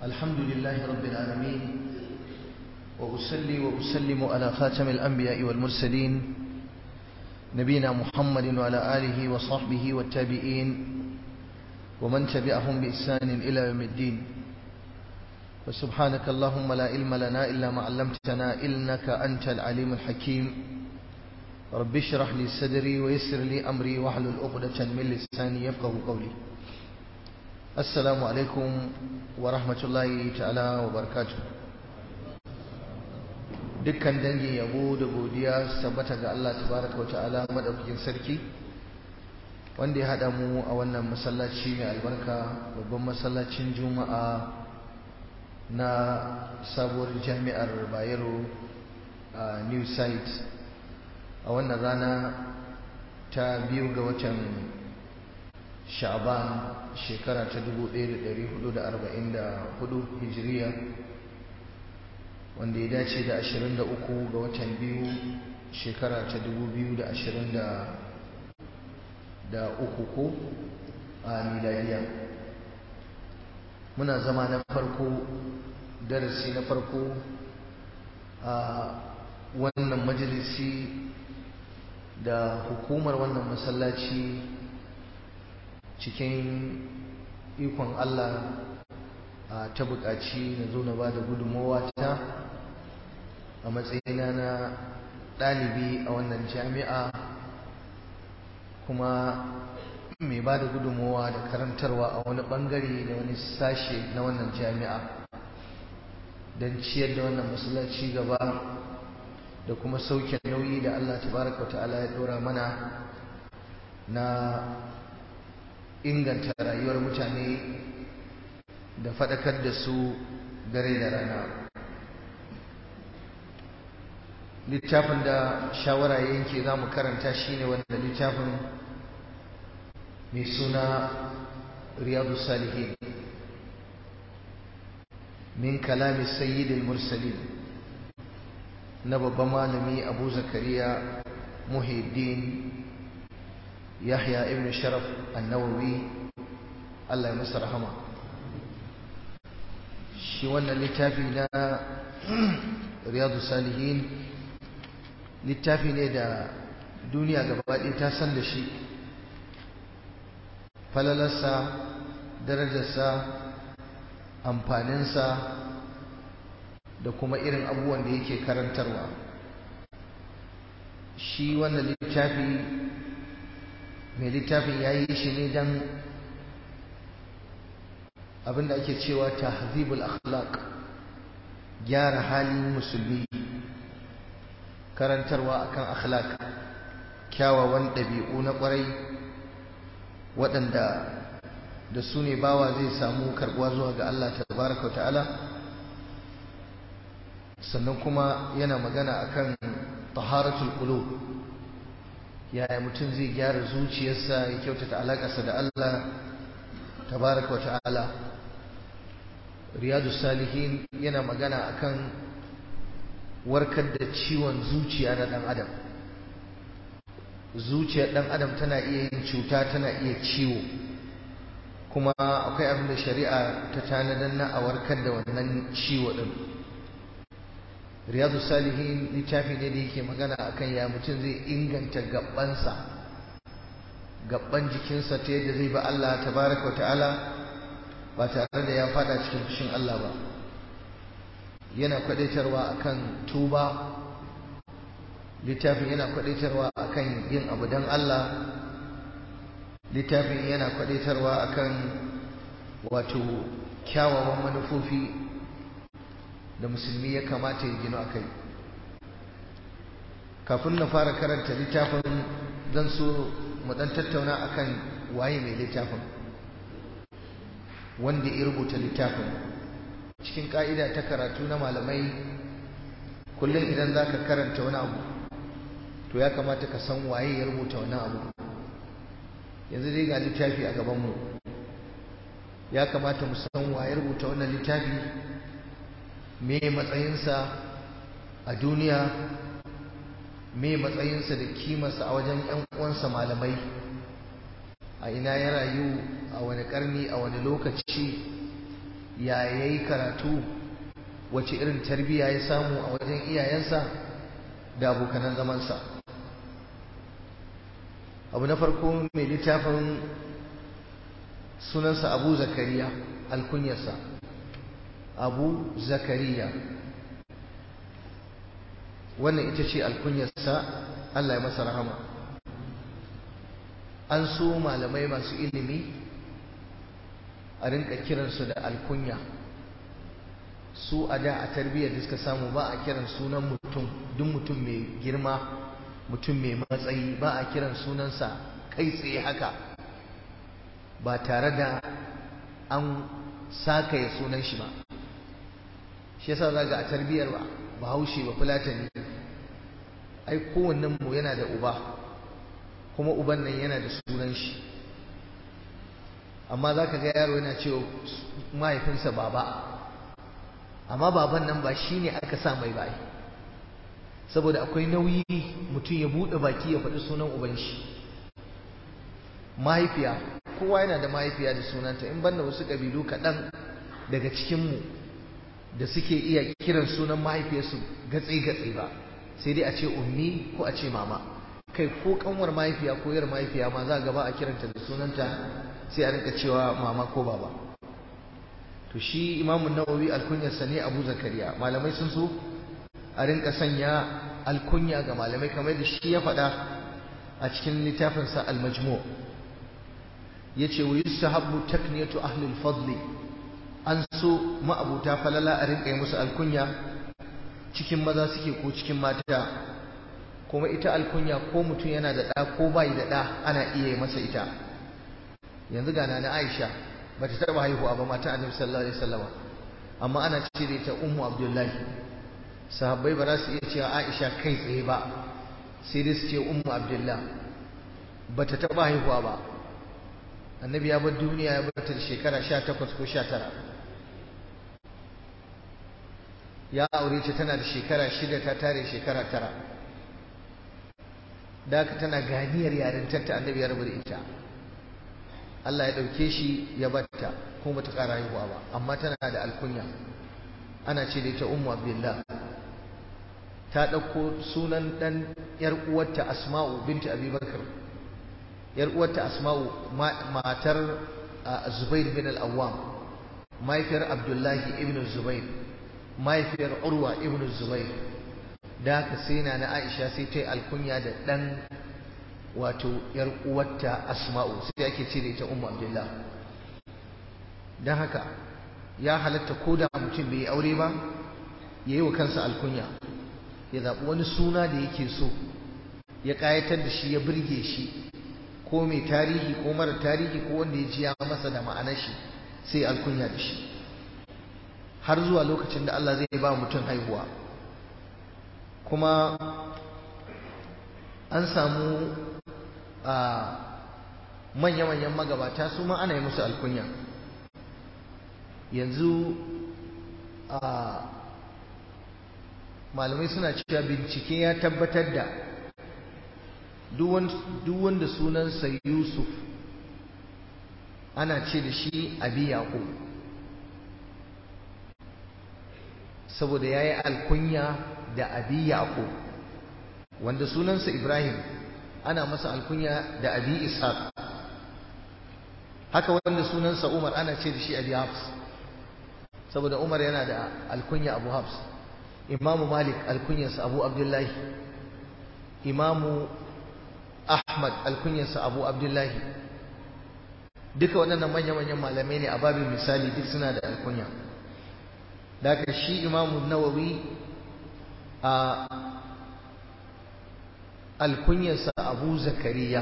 الحمد لله رب العالمين وأصلي وأسلم على خاتم الأنبياء والمرسلين نبينا محمد وعلى آله وصحبه والتابعين ومن تبعهم بإحسان إلى يوم الدين وسبحانك اللهم لا علم لنا إلا ما علمتنا إنك أنت العليم الحكيم رب اشرح لي صدري ويسر لي أمري واحلل عقدة من لساني يفقه قولي السلام عليكم ورحمة الله تعالى وبركاته dukkan dangin yabo da godiya tabbata ga Allah tabaraka wa ta'ala madaukakin sarki wanda ya hada mu a wannan masallaci mai albarka babban masallacin juma'a na sabuwar jami'ar bayero a new site a wannan rana ta biyu ga watan sha'ban shekara ta 1444 hijiriya wanda ya dace da 23 ga watan biyu shekara ta 2023 ko a miladiya muna zama na farko darasi na farko a wannan majalisi da hukumar wannan masallaci cikin ikon Allah ta buƙaci na zo na ba da gudunmawa ta a matsayina na ɗalibi a wannan jami'a kuma mai ba da gudunmawa da karantarwa a wani ɓangare da wani sashe na wannan jami'a don ciyar da wannan masallaci gaba da kuma sauke nauyi da Allah tabaraka wa ta'ala ya ɗora mana na inganta rayuwar mutane da faɗakar da su dare da rana littafin da shawara yanke za mu karanta shi ne wanda littafin mai suna riyadu salihin min kalami sayyidil mursalin na babban malami abu zakariya muhiddin yahya ibn sharaf annawawi allah ya masa rahama shi wannan littafi na riyadu salihin littafi ne da duniya gabaɗaya ta san da shi falalarsa darajarsa amfaninsa da kuma irin abubuwan da yake karantarwa shi wannan littafi mai littafin ya yi shi ne don abinda ake cewa tahzibul akhlaq gyara halin musulmi karantarwa akan akhlaq kyawawan ɗabi'u na ƙwarai waɗanda da su ne bawa zai samu karɓuwa zuwa ga Allah tabaraka ta'ala sannan kuma yana magana akan taharatul qulub yaya mutum zai gyara zuciyarsa ya kyautata alaƙarsa da Allah tabaraka ta'ala riyadu salihin yana magana akan warkar da ciwon zuciya na ɗan adam zuciyar ɗan adam tana iya yin cuta tana iya ciwo kuma akwai abin da shari'a ta tanadar na a warkar da wannan ciwo ɗin riyadu salihin littafi ne da yake magana akan ya mutum zai inganta gabansa gaban jikinsa ta yadda zai ba Allah tabaraka wa ta'ala ba tare da ya fada cikin fushin Allah ba yana kwadaitarwa akan tuba littafin yana kwadaitarwa akan yin abu don Allah littafin yana kwadaitarwa akan wato kyawawan manufofi da musulmi ya kamata ya gino akai kafin na fara karanta littafin zan so mu dan tattauna akan waye mai littafin wanda ya rubuta littafin cikin ka'ida ta karatu na malamai kullum idan za ka karanta wani abu to ya kamata ka san waye ya rubuta wani abu yanzu dai ga littafi a gabanmu ya kamata mu san waye rubuta wannan littafi me matsayinsa a duniya me matsayinsa da kimarsa a wajen 'yan uwansa malamai a ina ya rayu a wani karni a wani lokaci ya yayi karatu wace irin tarbiyya ya samu a wajen iyayensa da abokanan zamansa abu na farko mai littafin sunansa abu zakariya alkunyarsa abu zakariya wannan ita ce alkunyarsa allah ya masa rahama an so malamai masu ilimi a rinka kiransu da alkunya su a da a tarbiyyar da suka samu ba a kiran sunan mutum duk mutum mai girma mutum mai matsayi ba a kiran sunansa kai tsaye haka ba tare da an sakaya sunan shi ba shi yasa za ga a tarbiyyar ba bahaushe ba fulatani ai kowannen mu yana da uba kuma uban nan yana da sunan shi amma za ka ga yaro yana cewa mahaifinsa baba amma baban nan ba shi ne aka sa mai bai saboda akwai nauyi mutum ya buɗe baki ya faɗi sunan uban shi mahaifiya kowa yana da mahaifiya da sunanta in banda wasu ƙabilu kaɗan daga cikinmu da suke iya kiran sunan mahaifiyarsu gatsi-gatsi ba sai dai a ce ummi ko a ce mama kai ko kanwar mahaifiya ko yar mahaifiya ma za gaba a kiranta da sunanta sai a rinka cewa mama ko baba to shi imamun nawawi alkunyarsa ne abu zakariya malamai sun so a rinka sanya alkunya ga malamai kamar da shi ya faɗa a cikin littafinsa al-majmu ya ce wa yustahabbu takniyatu ahli al-fadli an so ma'abuta falala a rinka yi musu alkunya cikin maza suke ko cikin mata kuma ita alkunya ko mutum yana da ɗa ko bai da ɗa ana iya yi masa ita yanzu ga na Aisha ba ta taɓa haihuwa ba mata annabi sallallahu alaihi wasallam amma ana cire ta ummu abdullahi sahabbai ba za su iya cewa Aisha kai tsaye ba sai dai su ce ummu abdullah ba ta taɓa haihuwa ba annabi ya bar duniya ya bar ta da shekara 18 ko 19 ya aure ta tana da shekara shida ta tare shekara tara da haka tana ganiyar yarintar ta annabi ya rabu da ita Allah ya ɗauke shi ya batta kuma bata ƙara haihuwa ba amma tana da alkunya ana ce da ita ummu abdullah ta ɗauko sunan ɗan ‘yar uwarta asma'u binti abubakar ‘yar uwarta asma'u matar zubair bin al'awwam mahaifiyar abdullahi ibn zubair mahaifiyar urwa ibn zubair da haka sai na na aisha sai ta yi alkunya da ɗan wato ‘yar uwarta asma'u sai ake ce da ita ummu abdullah don haka ya halatta ko da mutum bai yi aure ba ya yi wa kansa alkunya ya zaɓi wani suna da yake so ya ƙayatar da shi ya birge shi ko mai tarihi ko mara tarihi ko wanda ya ji ya masa da ma'anar shi sai alkunya da shi har zuwa lokacin da Allah zai ba mutum haihuwa kuma an samu a manya-manyan magabata su ma ana yi musu alkunya yanzu a malamai suna cewa bincike ya tabbatar da duk wanda sunansa yusuf ana ce da shi abi yaƙo saboda ya yi alkunya da abi yaƙo wanda sunansa ibrahim ana masa alkunya da abi ishaq haka wanda sunansa umar ana ce da shi abi hafs saboda umar yana da alkunya abu hafs imamu malik alkunyarsa abu abdullahi imamu ahmad alkunyarsa abu abdullahi duka waɗannan manya-manyan malamai ne a babin misali duk suna da alkunya daga shi imamu nawawi a alkunyarsa abu zakariya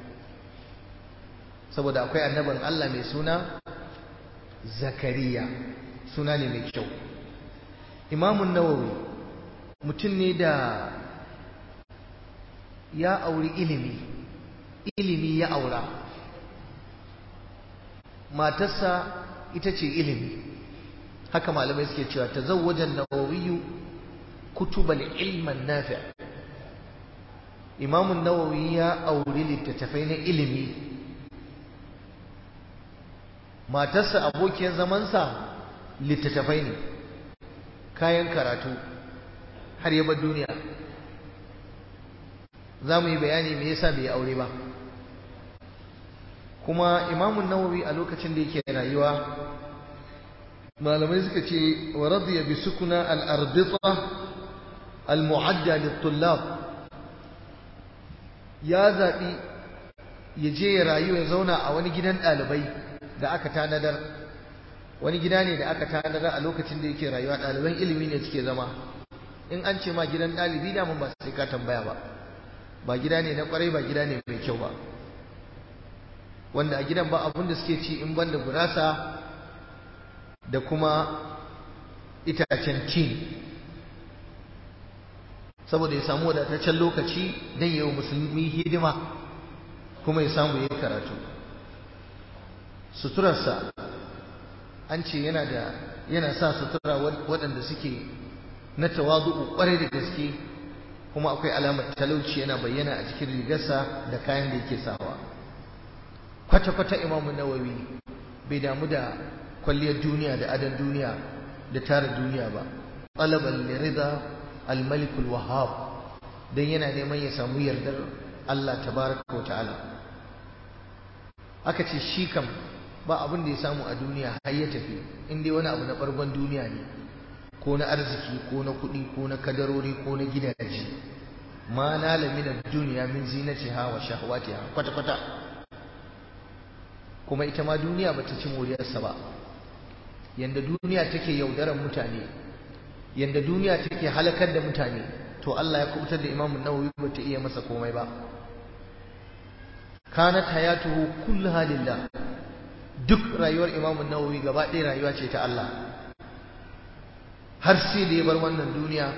saboda akwai annabin allah mai suna zakariya suna ne mai kyau imamun nawawi mutum ne da ya auri ilimi ilimi ya aura matarsa ita ce ilimi haka malamai suke cewa ta zawwajen nawawiyu kutubal ilman nafi imamun nawawi ya auri littattafai na ilimi matarsa abokiyar zamansa littattafai ne kayan karatu har ya bar duniya za mu yi bayani me yasa bai aure ba kuma imamun nawawi a lokacin da yake rayuwa malamai suka ce wa radiya bi sukuna al-arbita al-mu'adda lit-tullab ya zabi ya je ya rayu ya zauna a wani gidan ɗalibai da aka tanadar wani gida ne da aka tanadar a lokacin da yake rayuwa ɗaliban ilimi ne suke zama in an ce ma gidan ɗalibi da mun ba sai ka tambaya ba ba gida ne na kwarai ba gida ne mai kyau ba wanda a gidan ba abin da suke ci in banda gurasa da kuma itacen tin saboda ya samu wadataccen lokaci don yi wa musulmi hidima kuma ya samu yi karatu suturarsa an ce yana da yana sa sutura waɗanda suke na tawazu'u ƙwarai da gaske kuma akwai alamar talauci yana bayyana a cikin rigarsa da kayan da yake sawa kwata-kwata imamu nawawi bai damu da kwalliyar duniya da adon duniya da tara duniya ba talaban lirida almalikul wahab don yana neman ya samu yardar Allah tabaraka wa ta'ala aka ce shi kam ba abin da ya samu a duniya har ya tafi in dai wani abu na bargon duniya ne ko na arziki ko na kuɗi ko na kadarori ko na gidaje ma nala min duniya min zinatiha wa shahwatiha kwata kwata kuma ita ma duniya bata ci moriyarsa ba yanda duniya take yaudaran mutane yanda duniya take halakar da mutane to Allah ya kubutar da Imam Nawawi bata iya masa komai ba kanat hayatuhu kulluha lillah duk rayuwar Imam Nawawi gaba ɗaya rayuwa ce ta Allah har sai da ya bar wannan duniya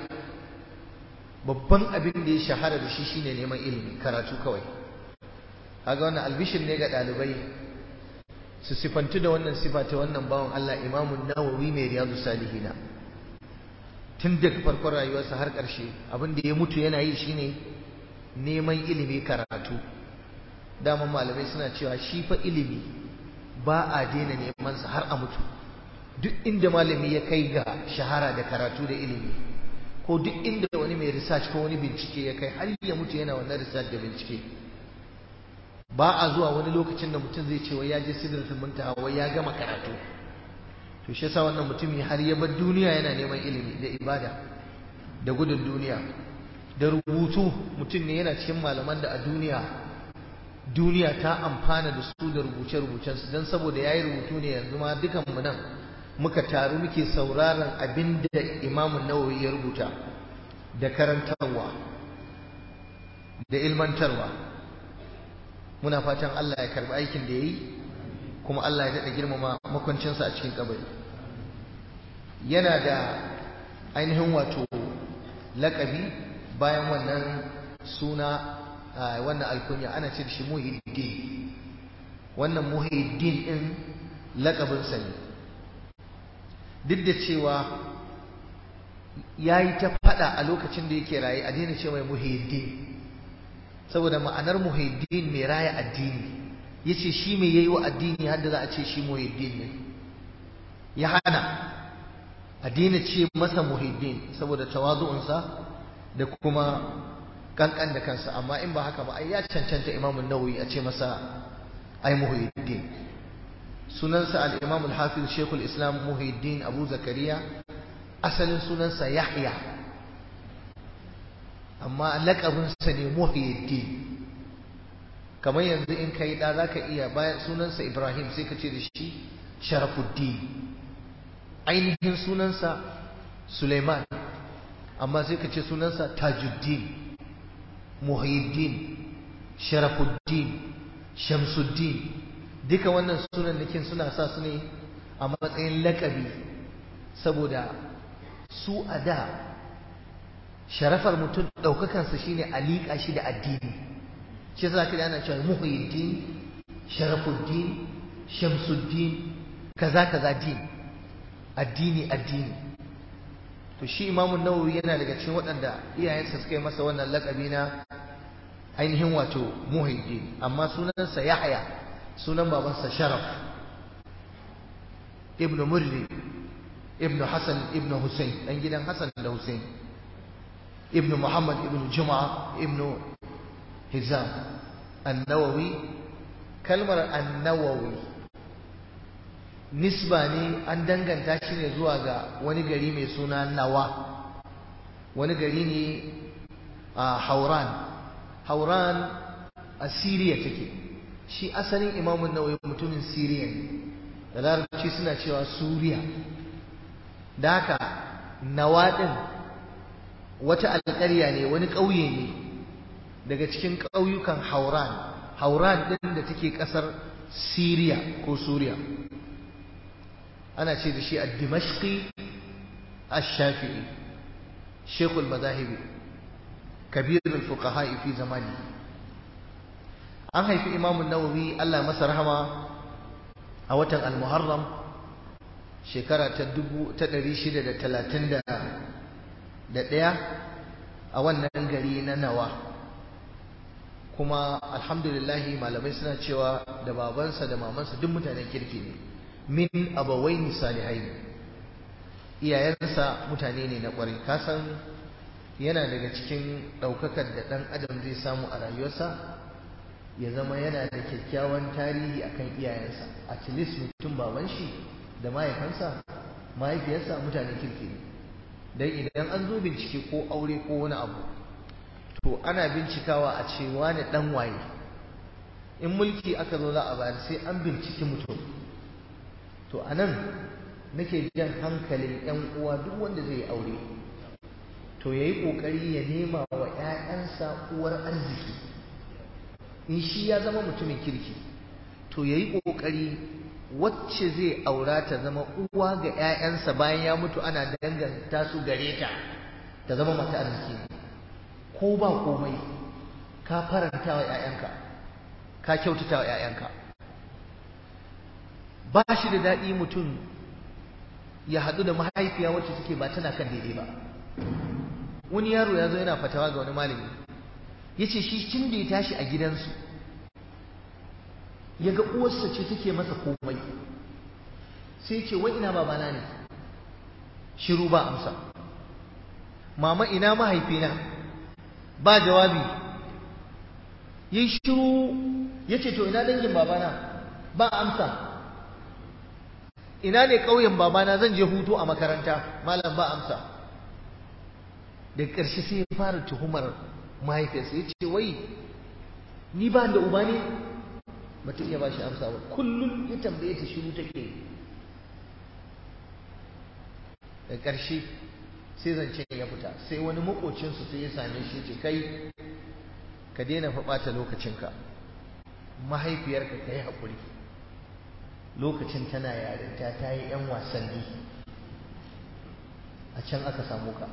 babban abin da ya shahara da shi shine neman ilimi karatu kawai kaga wannan albishir ne ga ɗalibai su sifantu da wannan sifa ta wannan bawan Allah imamun nawawi mai riyadu salihina tun daga farkon rayuwarsa har ƙarshe abin da ya mutu yana yi shine neman ilimi karatu daman malamai suna cewa shi fa ilimi ba a daina neman sa har a mutu duk inda malami ya kai ga shahara da karatu da ilimi ko duk inda wani mai research ko wani bincike ya kai har ya mutu yana wannan research da bincike ba a zuwa wani lokacin da mutum zai ce wai ya je sidratul muntaha wai ya gama karatu to shi yasa wannan mutumi har ya bar duniya yana neman ilimi da ibada da gudun duniya da rubutu mutum ne yana cikin malaman da a duniya duniya ta amfana da su da rubuce-rubucen su dan saboda yayi rubutu ne yanzu ma dukan mu nan muka taru muke sauraron abin da Imam Nawawi ya rubuta da karantarwa da ilmantarwa muna fatan Allah ya karbi aikin da yayi kuma Allah ya dada girmama makwancinsa a cikin kabari yana da ainihin wato lakabi bayan wannan suna wannan alkunya ana ce da shi muhiddin wannan muhiddin din lakabinsa ne duk da cewa ya yi ta fada a lokacin da yake raye a daina ce mai muhiddin saboda ma'anar muhiddin mai raya addini ya ce shi mai yayi wa addini har da za a ce shi muhiddin ne ya hana a daina ce masa muhiddin saboda tawazu'unsa da kuma kankan da kansa amma in ba haka ba ai ya cancanta imamun nawawi a ce masa ai muhiddin sunansa al-imam al-hafiz shaykhul islam muhiddin abu zakariya asalin sunansa yahya amma laƙabinsa ne muhiddin kamar yanzu in kai da zaka iya bayan sunansa ibrahim sai ka ce da shi sharafuddin ainihin sunansa suleiman amma sai ka ce sunansa tajuddin muhiddin sharafuddin shamsuddin duka wannan sunan nakin suna sa su ne a matsayin lakabi saboda su a da sharafar mutum ɗaukakansa shine a liƙa shi da addini shi yasa ka ana cewa muhiddin sharafuddin shamsuddin kaza kaza din addini addini to shi imamu nawawi yana daga cikin waɗanda iyayensa suka yi masa wannan laƙabi na ainihin wato muhiddin amma sunansa yahya sunan babansa sharaf ibnu murri ibnu Hassan ibnu Hussein dan gidan Hassan da Hussein ibnu Muhammad ibnu Juma'a ibnu Hizam an-Nawawi kalmar an-Nawawi nisba ne an danganta shi ne zuwa ga wani gari mai suna Nawa wani gari ne a Hauran Hauran a Siriya take shi asalin imamun nawawi mutumin Siriya ne da larabci suna cewa Suriya da haka nawaɗin wata alƙarya ne wani ƙauye ne daga cikin ƙauyukan Hauran Hauran ɗin da take ƙasar Siriya ko Suriya ana ce da shi a Dimashqi ash-Shafi'i Sheikhul Mazahibi kabirul fuqaha fi zamani an haifi imamun nawawi Allah masa rahama a watan al-muharram shekara ta ɗari shida da talatin da ɗaya a wannan gari na nawa kuma alhamdulillahi malamai suna cewa da babansa da mamansa duk mutanen kirki ne min abawaini salihai iyayensa mutane ne na ƙwarai kasan yana daga cikin ɗaukakar da ɗan adam zai samu a rayuwarsa ya zama yana da kyakkyawan tarihi akan iyayensa at least mutum baban shi da mahaifansa mahaifiyarsa mutane kirki ne dan idan an zo bincike ko aure ko wani abu to ana bincikawa a ce wani dan waye in mulki aka zo za a bayar sai an binciki mutum to anan nake jan hankalin yan uwa duk wanda zai aure to yayi kokari ya nema wa ƴaƴansa uwar arziki in shi ya zama mutumin kirki to yayi kokari wacce zai aura ta zama uwa ga ƴaƴansa bayan ya mutu ana danganta su gare ta ta zama mata arziki ko ba komai ka faranta wa ƴaƴanka ka kyautata wa ƴaƴanka ba shi da daɗi mutum ya haɗu da mahaifiya wacce take ba tana kan daidai ba wani yaro ya zo yana fatawa ga wani malami ya ce shi tun da ya tashi a gidansu ya ga uwarsa ce take masa komai sai ce wai ina babana ne shiru ba amsa mama ina mahaifina ba jawabi yi shiru ya ce to ina dangin babana ba amsa ina ne ƙauyen babana zan je hutu a makaranta malam ba amsa daga ƙarshe sai ya fara tuhumar mahaifiyarsa ya ce wai ni ba da uba ne ba ta iya ba shi amsa ba kullum ya tambaye ta shiru take da ƙarshe sai zancen ya fita sai wani makocinsu sai ya same shi ce kai ka daina fa ɓata lokacinka mahaifiyarka ka yi haƙuri lokacin tana yarinta ta yi 'yan wasanni a can aka samu ka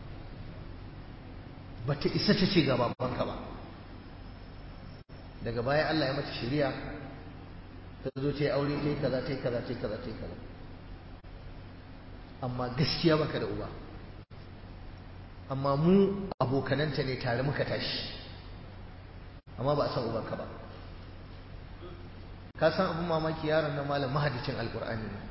ba ta isa ta ce ga babanka ba daga baya Allah ya mata shari'a ta zo ta yi aure ta yi kaza ta yi kaza ta yi kaza ta yi kaza amma gaskiya baka da uba amma mu abokananta ne tare muka tashi amma ba a san ubanka ba ka san abin mamaki yaron na malam mahadicin alkur'ani ne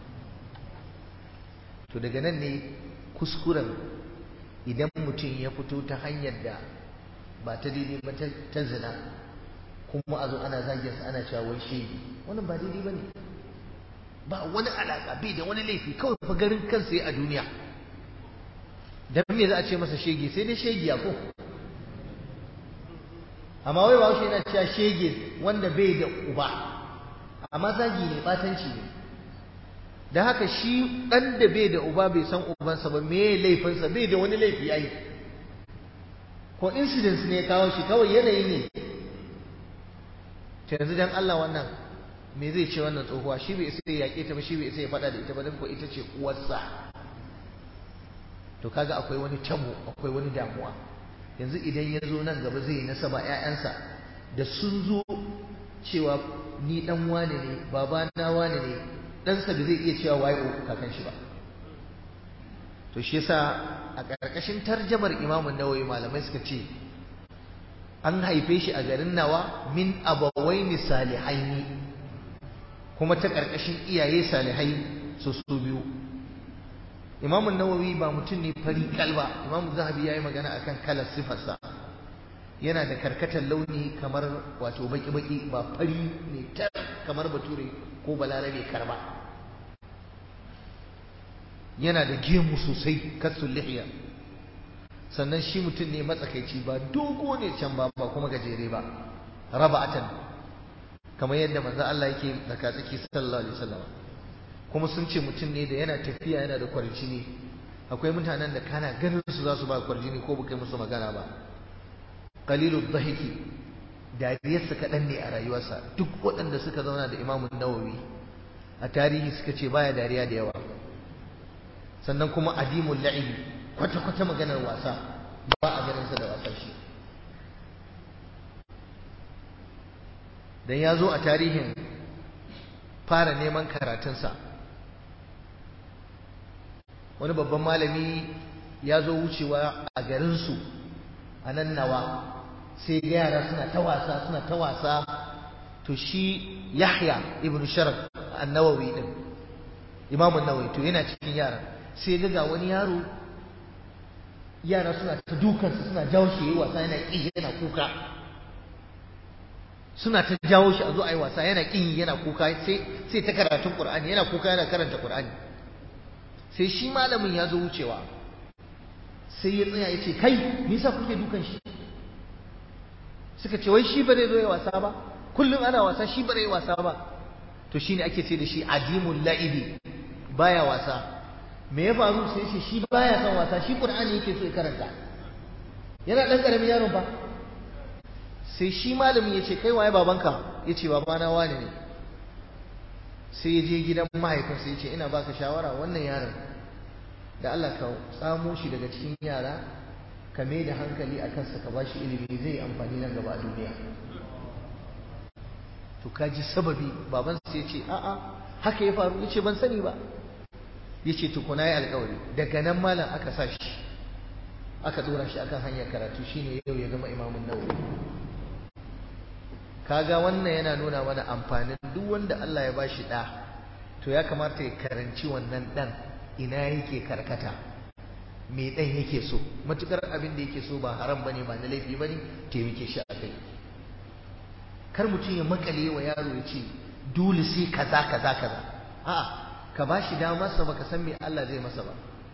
to daga nan ne kuskuren idan mutum ya fito ta hanyar da ba ta daidai ba ta zina kuma a zo ana zagin ana cewa wai shege wannan ba daidai ba ne ba wani alaƙa bai da wani laifi kawai fa garin kansa a duniya dan me za a ce masa shege sai dai shegiya ko amma wai ba shi yana cewa shege wanda bai da uba amma zagi ne batanci ne da haka shi ɗan da bai da uba bai san ubansa ba me laifinsa bai da wani laifi yayi ko incidents ne ya kawo shi kawai yanayi ne ta yanzu dan Allah wannan me zai ce wannan tsohuwa shi bai isa ya yaƙe ta ba shi bai isa ya faɗa da ita ba dan ko ita ce uwarsa to kaga akwai wani tabo akwai wani damuwa yanzu idan ya zo nan gaba zai yi nasaba ƴaƴansa da sun zo cewa ni dan wane ne baba na wane ne ɗansa da zai iya cewa waye kakan shi ba to shi yasa a ƙarƙashin tarjamar imamun nawawi malamai suka ce an haife shi a garin nawa min abawaini salihaini kuma ta ƙarƙashin iyaye salihai su su biyu Imam Nawawi ba mutum ne fari kalba Imam Zahabi yayi magana akan kalar sifarsa yana da karkatar launi kamar wato baki-baki ba fari ne tar kamar bature ko balarabe karba yana da gemu sosai kasul lihiya sannan shi mutum ne matsakaici ba dogo ne can ba ba kuma gajere ba raba'atan kamar yadda manzo Allah yake tsaka tsaki sallallahu alaihi wasallam kuma sun ce mutum ne da yana tafiya yana da kwarjini akwai mutanen da kana ganin su za su ba kwarjini ko baka musu magana ba qalilud dhahiki dariyarsa kaɗan ne a rayuwarsa duk waɗanda suka zauna da imamun nawawi a tarihi suka ce baya dariya da yawa sannan kuma adimul la'ibi kwata-kwata maganar wasa ba a ganinsa da wasan shi dan ya zo a tarihin fara neman karatunsa wani babban malami ya zo wucewa a garinsu a nan nawa sai ga yara suna ta wasa suna ta wasa to shi yahya ibn sharaf an-nawawi din imamu nawawi to yana cikin yara sai ga wani yaro yara suna ta dukansa suna jawo shi yi wasa yana ƙi yana kuka suna ta jawo shi a zo a yi wasa yana ƙi yana kuka sai ta karatun ƙur'ani yana kuka yana karanta ƙur'ani sai shi malamin ya zo wucewa sai ya tsaya ya ce kai me yasa kuke dukan shi suka ce wai shi ba zai zo ya wasa ba kullum ana wasa shi ba zai wasa ba to shine ake ce da shi adimul la'ibi baya wasa me ya faru sai ce shi baya son wasa shi qur'ani yake so ya karanta yana dan karamin yaron ba sai shi malami ya ce kai waye babanka ya ce babana wane ne sai ya je gidan mahaifinsa ya ce ina baka shawara wannan yaron da Allah ka tsamo shi daga cikin yara ka mai da hankali a kansa ka bashi ilimi zai amfani nan gaba a duniya to ka ji sababi baban sai ya ce a'a haka ya faru ya ce ban sani ba ya ce tukuna ya alkawari daga nan malam aka sa shi aka dora shi akan hanyar karatu shine yau ya zama imamun nawawi kaga wannan yana nuna mana amfanin duk wanda Allah ya bashi da to ya kamata ya karanci wannan dan ina yake karkata me dan yake so matukar abin da yake so ba haram bane ba na laifi bane taimake shi a kai kar mutum ya makale wa yaro ya ce dole sai kaza kaza kaza a'a ka bashi damarsa baka san me Allah zai masa ba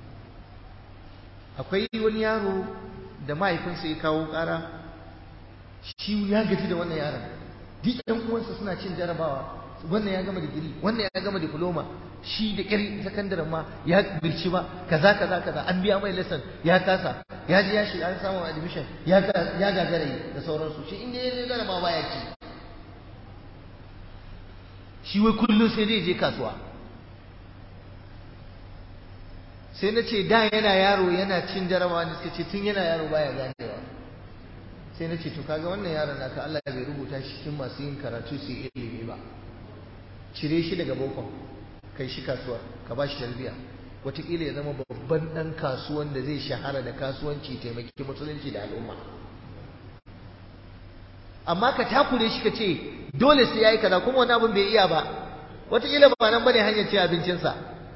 akwai wani yaro da mahaifinsa ya kawo ƙara shi ya gaji da wannan yaron duk ɗan uwansa suna cin jarabawa wannan ya gama digiri wannan ya gama diploma shi da ƙyar sakandaren ma ya birci ba kaza kaza kaza an biya mai lesson ya kasa ya je ya shiga an samu admission ya ya gagara yi da sauransu shi inda ya je jarabawa baya ci shi wai kullum sai dai je kasuwa sai na ce da yana yaro yana cin jarabawa ne suka ce tun yana yaro baya ganewa sai na ce to kaga wannan yaron naka Allah bai rubuta shi cikin masu yin karatu su yi ilimi ba cire shi daga bokon kai shi kasuwa ka ba shi tarbiyya wataƙila ya zama babban ɗan kasuwan da zai shahara da kasuwanci taimaki musulunci da al'umma amma ka takure shi ka ce dole sai ya yi kaza kuma wani abin bai iya ba wataƙila ba nan bane hanyar cin abincinsa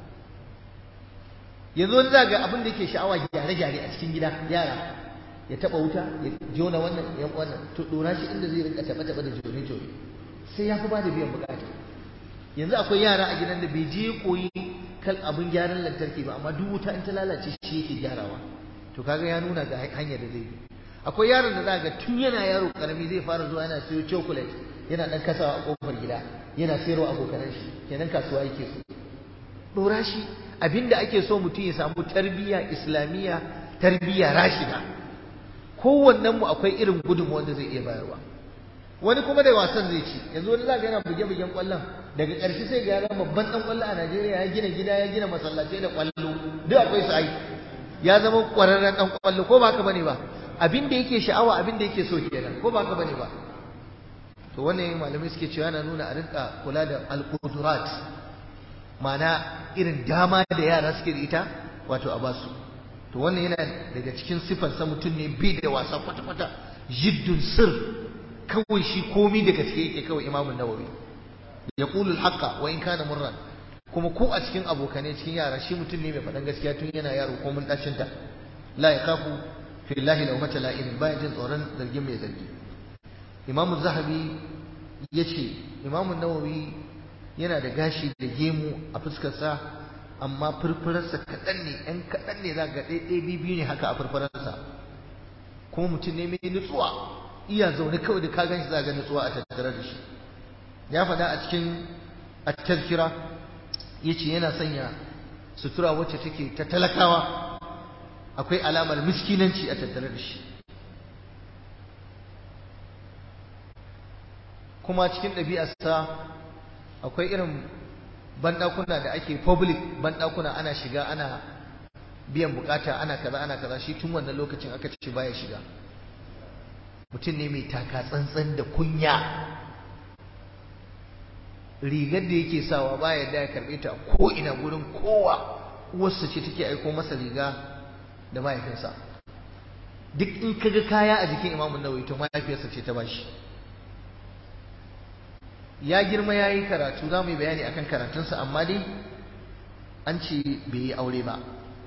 yanzu wani zaga abin da yake sha'awa gyare-gyare a cikin gida yara ya taba wuta ya jona wannan ya wannan to dora shi inda zai rinka taba taba da jone jone sai ya fi ba da biyan bukata yanzu akwai yara a gidan da bai je koyi kan abin gyaran lantarki ba amma duk wuta in ta lalace shi yake gyarawa to kaga ya nuna ga hanyar da zai bi akwai yaron da za ga tun yana yaro karami zai fara zuwa yana siyo chocolate yana dan kasawa a kofar gida yana sayarwa abokanan shi kenan kasuwa yake so dora shi abinda ake so mutum ya samu tarbiyya islamiyya tarbiyya rashida kowannen mu akwai irin gudunmu wanda zai iya bayarwa wani kuma da wasan zai ci yanzu wani zaka yana buge-bugen kwallon daga ƙarshe sai ga yaran babban dan kwallo a Najeriya ya gina gida ya gina masallatai da kwallo duk akwai su ai ya zama ƙwararren dan kwallo ko ba haka bane ba abin da yake sha'awa abin da yake so kenan ko ba haka bane ba to wannan malamai suke cewa yana nuna a rinka kula da al-qudurat ma'ana irin dama da yara suke da ita wato a basu to wannan yana daga cikin sifarsa mutum ne bai da wasa kwata-kwata jiddun sir kawai shi komi da gaske yake kawai imamun nawawi ya qulu al wa in kana murran kuma ko a cikin abokanai cikin yara shi mutum ne mai faɗan gaskiya tun yana yaro ko mun ɗacin ta la ya kafu fillahi lau mata la'irin bayan jin tsoron zargin mai zargi imamu zahabi ya ce imamu nawawi yana da gashi da gemu a fuskarsa amma furfurarsa kaɗan ne ‘yan kaɗan ne za ga ɗaiɗai biyu ne haka a furfurarsa kuma mutum ne mai nutsuwa iya zaune kawai da ka gan shi za ga nutsuwa a tattare da shi ya faɗa a cikin at-tazkira yace yana sanya sutura wacce take ta talakawa akwai alamar miskinanci a tattare da shi kuma cikin ɗabi'arsa akwai irin banɗakuna da ake public banɗakuna ana shiga ana biyan bukata ana kaza ana kaza shi tun wannan lokacin aka ce baya shiga mutum ne mai taka tsantsan da kunya rigar da yake sawa baya da ya karbe ta ko ina gurin kowa uwarsa ce take aiko masa riga da mahaifinsa duk in kaga kaya a jikin imamun nawawi to mahaifiyarsa ce ta bashi ya girma ya yi karatu za mu yi bayani akan karatunsa amma dai an ce bai yi aure ba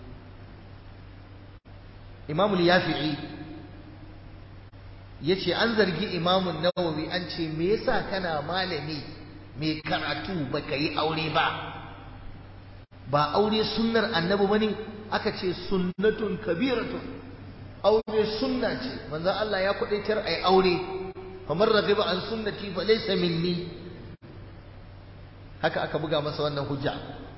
imamul yafi'i ya ce an zargi imamun nawawi an ce me yasa kana malami mai karatu baka yi aure ba ba aure sunnar annabi bane aka ce sunnatun kabiratun aure sunna ce manzo Allah ya kudaitar ai aure famar ragiba an sunnati fa laysa minni haka aka buga masa wannan hujja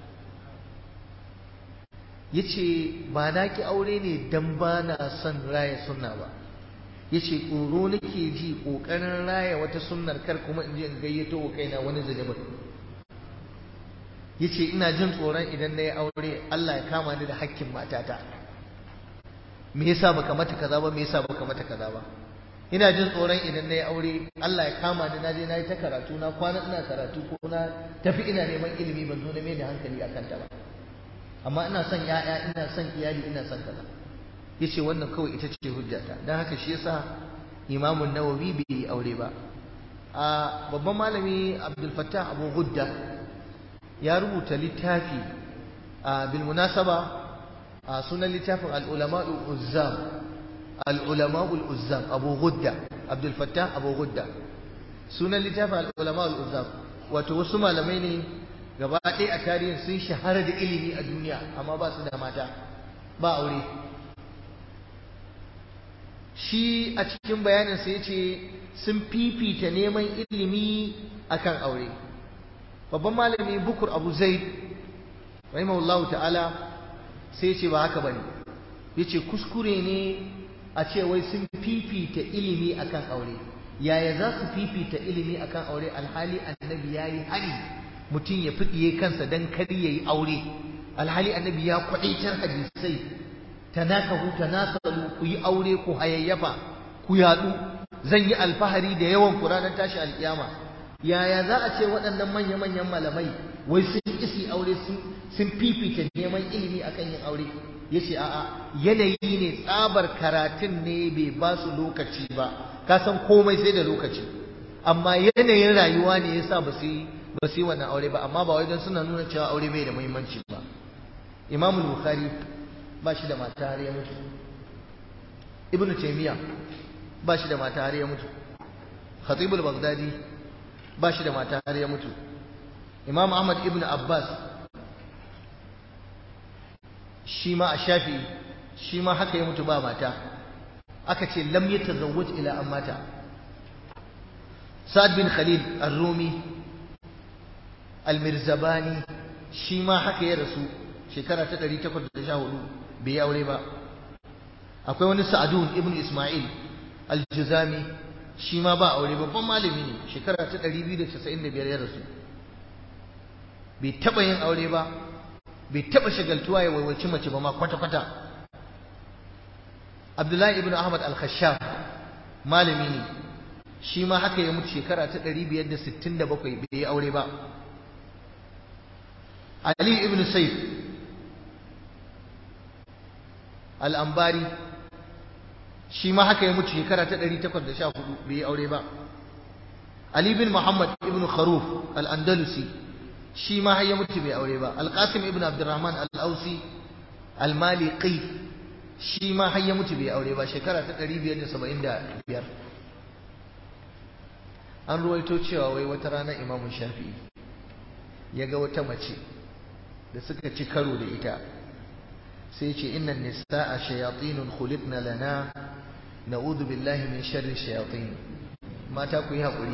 yace ba na ki aure ne dan ba na son raya sunna ba yace tsoro nake ji kokarin raya wata sunnar kar kuma in je in gayyato wa kaina wani zunubin yace ina jin tsoron idan na yi aure Allah ya kama ni da hakkin matata me yasa baka mata kaza ba me yasa baka mata kaza ba ina jin tsoron idan na yi aure Allah ya kama ni na je na yi ta karatu na kwana ina karatu ko na tafi ina neman ilimi ban zo na mai da hankali akan ta ba amma ina son ya'ya ina son iyali ina son kaza yace wannan kawai ita ce hujjata dan haka shi yasa Imam Nawawi bai yi aure ba a babban malami Abdul Fattah Abu Gudda ya rubuta littafi a bil munasaba a sunan littafin al-ulama al-uzzam al-ulama al-uzzam Abu Gudda Abdul Fattah Abu Gudda sunan littafin al-ulama al-uzzam wato wasu malamai ne gaba ɗaya a tarihin sun shahara da ilimi a duniya amma ba su da mata ba aure shi a cikin bayaninsa ya ce sun fifita neman ilimi akan aure babban malami bukur abu zaid rahimahullahu ta'ala sai ce ba haka bane yace kuskure ne a ce wai sun fifita ilimi akan aure yaya za su fifita ilimi akan aure alhali annabi yayi hani mutum ya fidiye kansa dan kar yayi aure alhali annabi ya kwadaitar hadisai tanakahu tanasalu ku yi aure ku hayayyafa ku yadu zan yi alfahari da yawan ku ranar tashi alkiyama yaya za a ce waɗannan manya-manyan malamai wai sun isi aure sun fifita neman ilimi akan yin aure ya ce a'a yanayi ne tsabar karatun ne bai ba su lokaci ba ka san komai sai da lokaci amma yanayin rayuwa ne yasa ba su yi ba su yi wannan aure ba amma ba wai don suna nuna cewa aure bai da muhimmanci ba imam bukhari ba shi da mata har ya mutu ibnu taymiya ba shi da mata har ya mutu khatib al-baghdadi ba shi da mata har ya mutu imam ahmad ibn abbas shi ma a shafi shi ma haka ya mutu ba mata aka ce lam yatazawwaj ila an mata sa'ad bin khalid ar-rumi al-mirzabani shi ma haka ya rasu shekara ta 814 bai yi aure ba akwai wani sa'adun ibn isma'il al-juzami shi ma ba aure babban malami ne shekara ta 295 ya rasu bai taba yin aure ba bai taba shagaltuwa ya waiwaci mace ba ma kwata-kwata abdullahi ibn ahmad al-khashab malami ne shi ma haka ya mutu shekara ta 567 bai yi aure ba ali ibn saif al-ambari shi ma haka ya mutu shekara ta 814 bai yi aure ba Ali bin Muhammad ibn Kharuf al-Andalusi shi ma har ya mutu bai aure ba alqasim ibn abdurrahman al-ausi al-maliqi shi ma har ya mutu bai aure ba shekara ta 575 an ruwaito cewa wai wata rana imamu shafi'i ya ga wata mace da suka ci karo da ita sai ce inna nisa'a shayatinun khuliqna lana na'udhu billahi min sharri shayatin mata ku yi haƙuri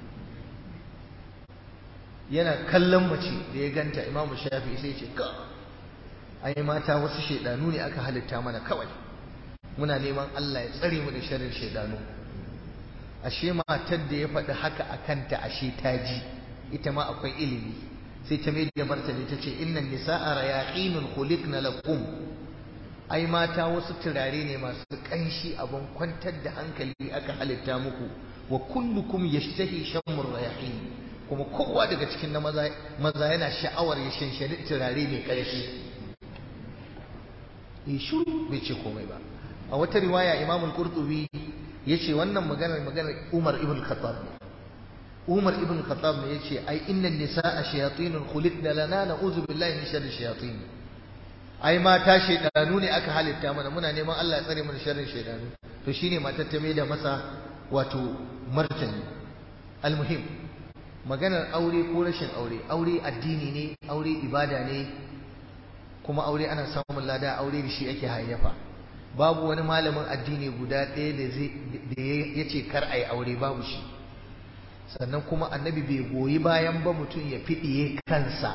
yana kallon mace da ya ganta imamu shafi'i sai ce ka ai mata wasu shaidanu ne aka halitta mana kawai muna neman Allah ya tsare mu da sharrin shaidanu ashe matar da ya faɗi haka a kanta ashe ta ji ita ma akwai ilimi sai ta mai da martani ta ce innan nisa'a rayaqinun khuliqna lakum ai mata wasu turare ne masu kanshi abun kwantar da hankali aka halitta muku wa kullukum yashtahi shammur rayaqin kuma kowa daga cikin na maza maza yana sha'awar ya shanshani turare mai ƙarfi ya shiru bai ce komai ba a wata riwaya imam al-qurtubi yace wannan maganar maganar Umar ibn Khattab ne Umar ibn Khattab ne yace ai innan nisaa shayatinun khuliqna lana na'udhu billahi min sharri shayatin ai mata shaydanu ne aka halitta mana muna neman Allah ya tsare mu da sharrin shaydanu to shine matar ta mai da masa wato martani almuhim maganar aure ko rashin aure aure addini ne aure ibada ne kuma aure ana samun lada aure da shi ake hayyafa babu wani malamin addini guda ɗaya da ya ce kar a yi aure babu shi sannan kuma annabi bai goyi bayan ba mutum ya fiɗiye kansa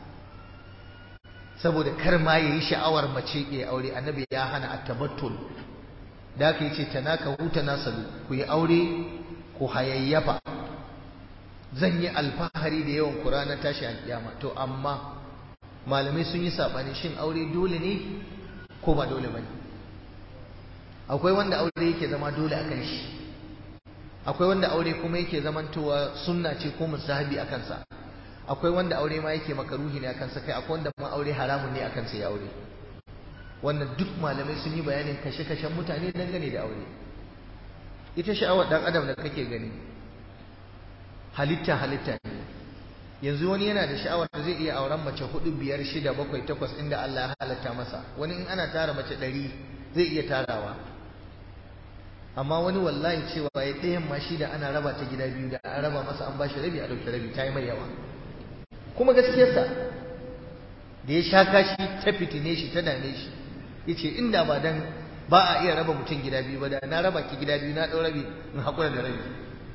saboda kar ma ya yi sha'awar mace ya aure annabi ya hana a tabattul da aka yi ce ta naka huta nasalu ku yi aure ku hayayyafa zan yi alfahari da yawan kura na tashi alƙiyama to amma malamai sun yi saɓani shin aure dole ne ko ba dole ba ne akwai wanda aure yake zama dole akan shi akwai wanda aure kuma yake zamantowa sunna ce ko musahabi akan sa akwai wanda aure ma yake makaruhi ne akan sa kai akwai wanda ma aure haramun ne akan sa ya aure wannan duk malamai sun yi bayanin kashe-kashen mutane dangane da aure ita sha'awar dan adam da kake gani halitta halitta ne yanzu wani yana da sha'awar da zai iya auren mace hudu biyar shida bakwai takwas inda Allah ya halatta masa wani in ana tara mace ɗari zai iya tarawa amma wani wallahi cewa ya ɗayan ma shi da ana raba ta gida biyu da an raba masa an ba shi rabi a ɗauki rabi ta yi mai yawa kuma gaskiyarsa da ya sha kashi ta fitine shi ta dame shi ya ce inda ba dan ba a iya raba mutum gida biyu ba da na raba ki gida biyu na ɗau rabi in haƙura da rabi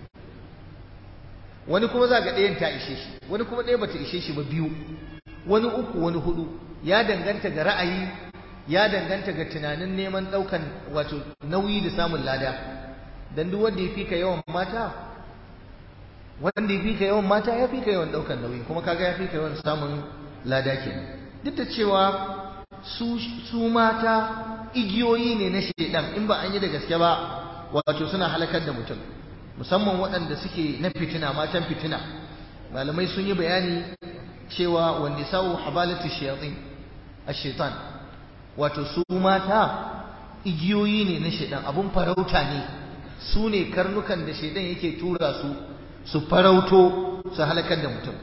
wani kuma za ga ɗayan ta ishe shi wani kuma ɗaya bata ishe shi ba biyu wani uku wani hudu ya danganta ga ra'ayi ya danganta ga tunanin neman ɗaukan wato nauyi da samun lada dan duk wanda ya fi ka yawan mata wanda ya fi ka yawan mata ya fi ka yawan ɗaukan nauyi kuma kaga ya fi ka yawan samun lada kenan duk da cewa su su mata igiyoyi ne na shedan in ba an yi da gaske ba wato suna halakar da mutum musamman waɗanda suke na fitina matan fitina malamai sun yi bayani cewa wanda sa'u habalatu shayatin ash-shaytan wato su mata igiyoyi ne na shaidan abun farauta ne su ne karnukan da shaidan yake tura su su farauto su halakar da mutum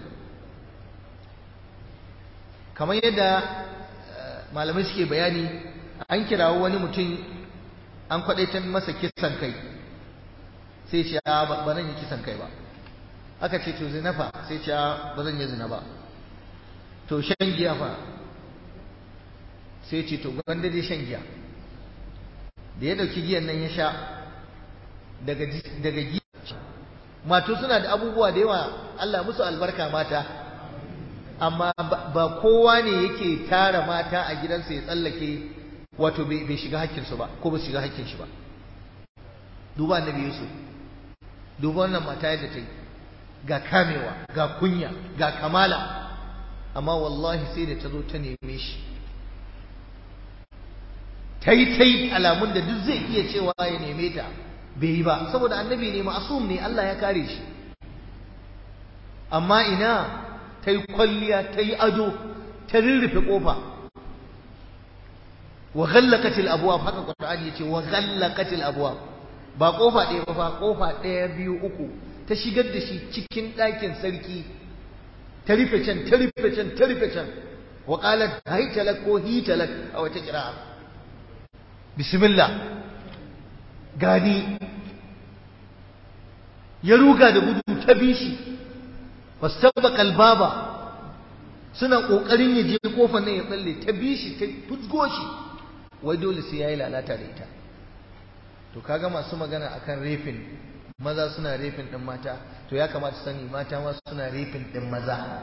kamar yadda malamai suke bayani an kirawo wani mutum an kwadaitar masa kisan kai sai ce ba zan yi kisan kai ba aka ce to zina fa sai ce ba zan yi zina ba to shan giya fa sai ce to gwanda dai shan giya da ya dauki giyan nan ya sha daga daga giya mato suna da abubuwa da yawa Allah musu albarka mata amma ba kowa ne yake tara mata a gidansa ya tsallake wato bai shiga hakkinsu ba ko ba shiga hakkin shi ba duba annabi Yusuf duba wannan mata yadda ta yi ga kamewa ga kunya ga kamala amma wallahi sai da ta zo ta neme shi ta yi ta yi alamun da duk zai iya cewa ya neme ta bai yi ba saboda annabi ne ma'asum ne Allah ya kare shi amma ina ta yi kwalliya ta yi ado ta rurrufe kofa wa ghallaqatil abwab haka qur'ani yace wa ghallaqatil abwab ba kofa ɗaya ba fa kofa ɗaya biyu uku ta shigar da shi cikin ɗakin sarki ta rufe can ta rufe can ta rufe can wa qalat haytalak ko hitalak a wata kira'a bismillah gani ya ruga da gudu ta bishi wastabaqa albaba suna kokarin ya je kofar nan ya tsalle ta bishi ta fusgo shi wai dole sai yayi lalata da ita to kaga masu magana akan refin maza suna refin din mata to ya kamata sani mata ma suna refin din maza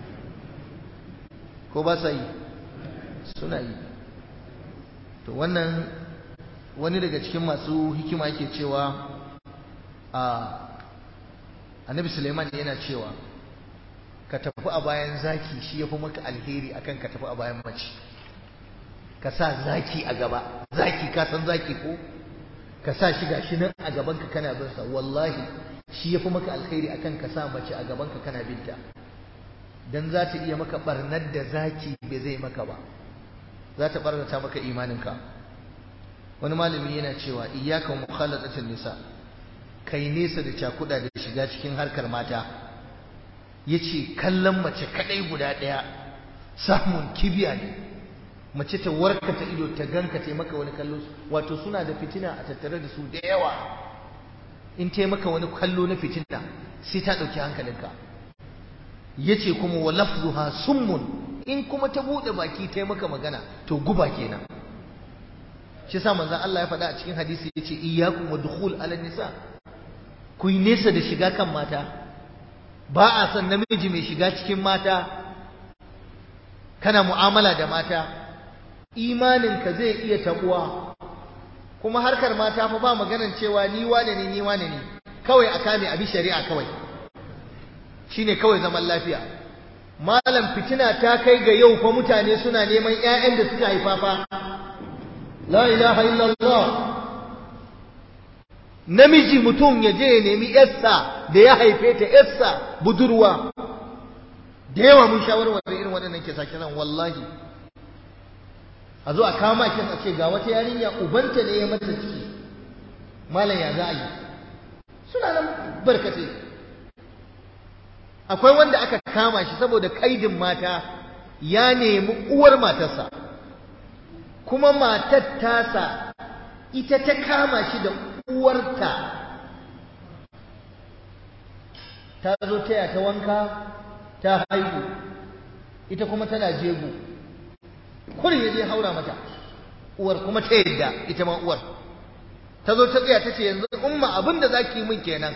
ko ba sa yi suna yi to wannan wani daga cikin masu hikima yake cewa a annabi suleiman yana cewa ka tafi a bayan zaki shi ya fi maka alheri akan ka tafi a bayan mace ka sa zaki a gaba zaki ka san zaki ko ka sa shi gashi nan a gaban ka kana bin sa wallahi shi ya fi maka alheri akan ka sa mace a gaban ka kana binta dan za ta iya maka barnar da zaki bai zai maka ba za ta barnata maka imaninka wani malami yana cewa iyyaka mukhalatatin nisa kai nesa da cakuda da shiga cikin harkar mata yace kallon mace kadai guda daya samun kibiya ne mace ta warkata ido ta ganka ta maka wani kallo wato suna da fitina a tattare da su da yawa in ta maka wani kallo na fitina sai ta dauki hankalinka yace kuma wa lafzuha summun in kuma ta bude baki ta maka magana to guba kenan shi yasa manzon Allah ya faɗa a cikin hadisi yace iyyakum wa dukhul ala nisa ku yi nesa da shiga kan mata ba a san namiji mai shiga cikin mata kana mu'amala da mata imaninka zai iya tabuwa kuma harkar mata fa ba maganan cewa ni wane ne ni wane ne kawai a kame abi shari'a kawai shine kawai zaman lafiya malam fitina ta kai ga yau fa mutane suna neman ƴaƴan da suka haifa fa la ilaha illallah namiji mutum ya je ya nemi yarsa da ya haife ta yarsa budurwa da yawa mun shawarwar irin waɗannan kisa kisan wallahi a zo a kama kin a ce ga wata yarinya ubanta ne ya mata ciki malam ya za a yi suna nan barkace akwai wanda aka kama shi saboda kaidin mata ya nemi uwar matarsa kuma matar tasa ita ta kama shi da uwarta ta zo taya ta wanka ta haihu ita kuma tana jego kurin ya je haura mata uwar kuma ta yadda ita ma uwar ta zo ta tsaya ta ce yanzu umma abin da za ki yi min kenan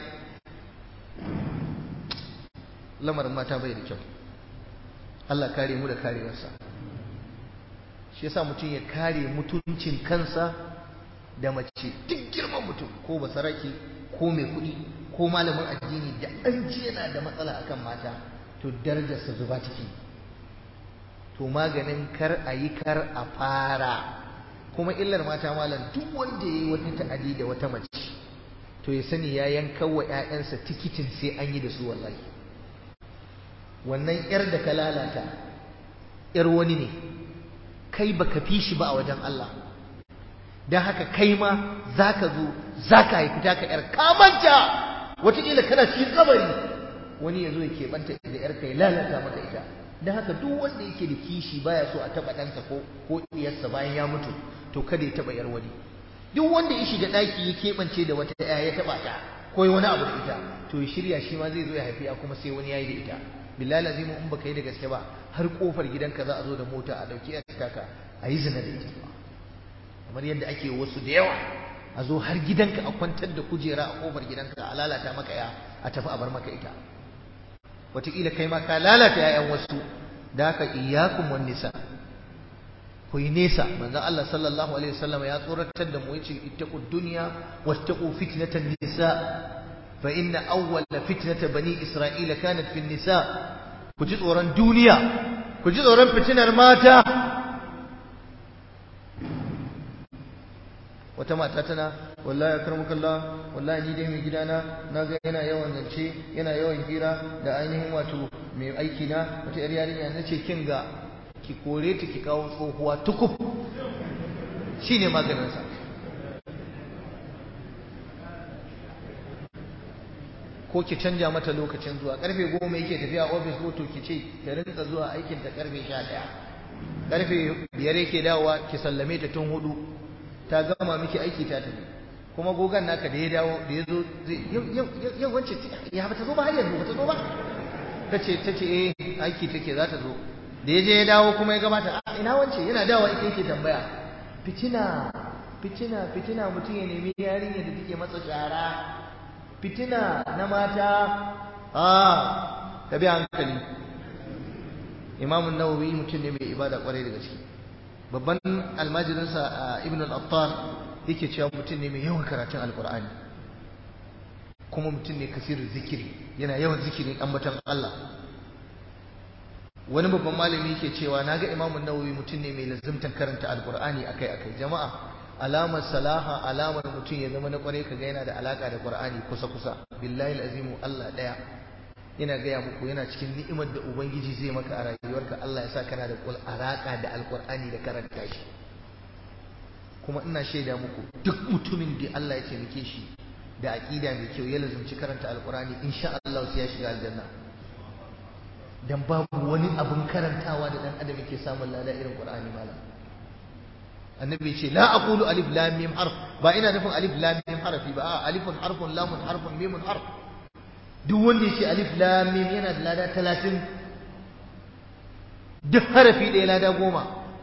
lamarin mata bai da kyau Allah kare mu da karewarsa shi yasa mutum ya kare mutuncin kansa da mace duk girman mutum ko basarake ko mai kuɗi ko malamin addini da an ji yana da matsala akan mata to darajarsa zuba take to maganin kar a yi kar a fara kuma illar mata malam duk wanda ya yi wata ta'adi da wata mace to ya sani ya yanka wa 'ya'yansa tikitin sai an yi da su wallahi wannan 'yar da ka lalata 'yar wani ne kai baka fi shi ba a wajen Allah don haka kai ma za ka zo za ka haifi taka 'yar kamanta wataƙila kana cikin kabari wani ya zo ya keɓanta da 'yar kai lalata maka ita don haka duk wanda yake da kishi baya so a taɓa ɗansa ko ko ɗiyarsa bayan ya mutu to kada ya taɓa 'yar wani duk wanda ya shiga ɗaki ya keɓance da wata 'ya ya taɓa ta ko wani abu da ita to ya shirya shi ma zai zo ya haifi kuma sai wani ya yi da ita billahi lazimu in baka yi da gaske ba har kofar gidanka za a zo da mota a dauki a taka a yi zina da ita kamar yadda ake wasu da yawa a zo har gidanka a kwantar da kujera a kofar gidanka a lalata maka ya a tafi a bar maka ita wataƙila kai ma ka lalata yayan wasu da haka iyyakum wan nisa ku yi nesa manzon Allah sallallahu alaihi wasallam ya tsoratar da mu yace ittaqud dunya wattaqu fitnatan nisa فإن أول فتنة بني إسرائيل كانت في النساء كجد وران دنيا كجد وران فتنة ماتا wata mata tana wallahi akramaka Allah wallahi ni dai mai gidana naga yana yawan zance yana yawan hira da ainihin wato mai aiki na wata yar yarinya nace kin ga ki kore ta ki kawo tsohuwa tukuf shine maganin sa ko ki canja mata lokacin zuwa karfe goma yake tafiya ofis ko to ki ce ta rinka zuwa aikin ta karfe sha ɗaya karfe biyar yake dawowa ki sallame ta tun hudu ta gama miki aiki ta tafi kuma gogan naka da ya dawo da ya zo yau wance ya ba ta zo ba har yanzu ba ta zo ba ta ce ta ce eh aiki take za ta zo da ya je ya dawo kuma ya gabata a ina wance yana dawowa ita yake tambaya fitina fitina fitina mutum ya nemi yarinya da take masa shara fitina na mata a ta bi hankali imamun nawawi mutum ne mai ibada kwarai da gaske babban almajirinsa ibn al-attar yake cewa mutum ne mai yawan karatun alkur'ani kuma mutum ne kasirin zikiri yana yawan zikirin ambaton Allah wani babban malami yake cewa naga imamun nawawi mutum ne mai lazimtan karanta alkur'ani akai-akai jama'a alamar salaha alamar mutum ya zama na kwarai kaga yana da alaka da qur'ani kusa-kusa billahi alazimu Allah daya ina gaya muku yana cikin ni'imar da ubangiji zai maka a rayuwarka Allah ya sa kana da alaka da alkur'ani da karanta shi kuma ina shaida muku duk mutumin da Allah ya taimake shi da aqida mai kyau ya lazumci karanta alkur'ani insha Allah sai ya shiga aljanna dan babu wani abin karantawa da dan adam yake samun lada irin qur'ani malam annabi ce la aqulu alif lam mim harf ba ina nufin alif lam mim harfi ba alifun harfun lamun harfun mimun harf duk wanda ya ce alif lam mim yana da lada talatin duk harafi ɗaya lada goma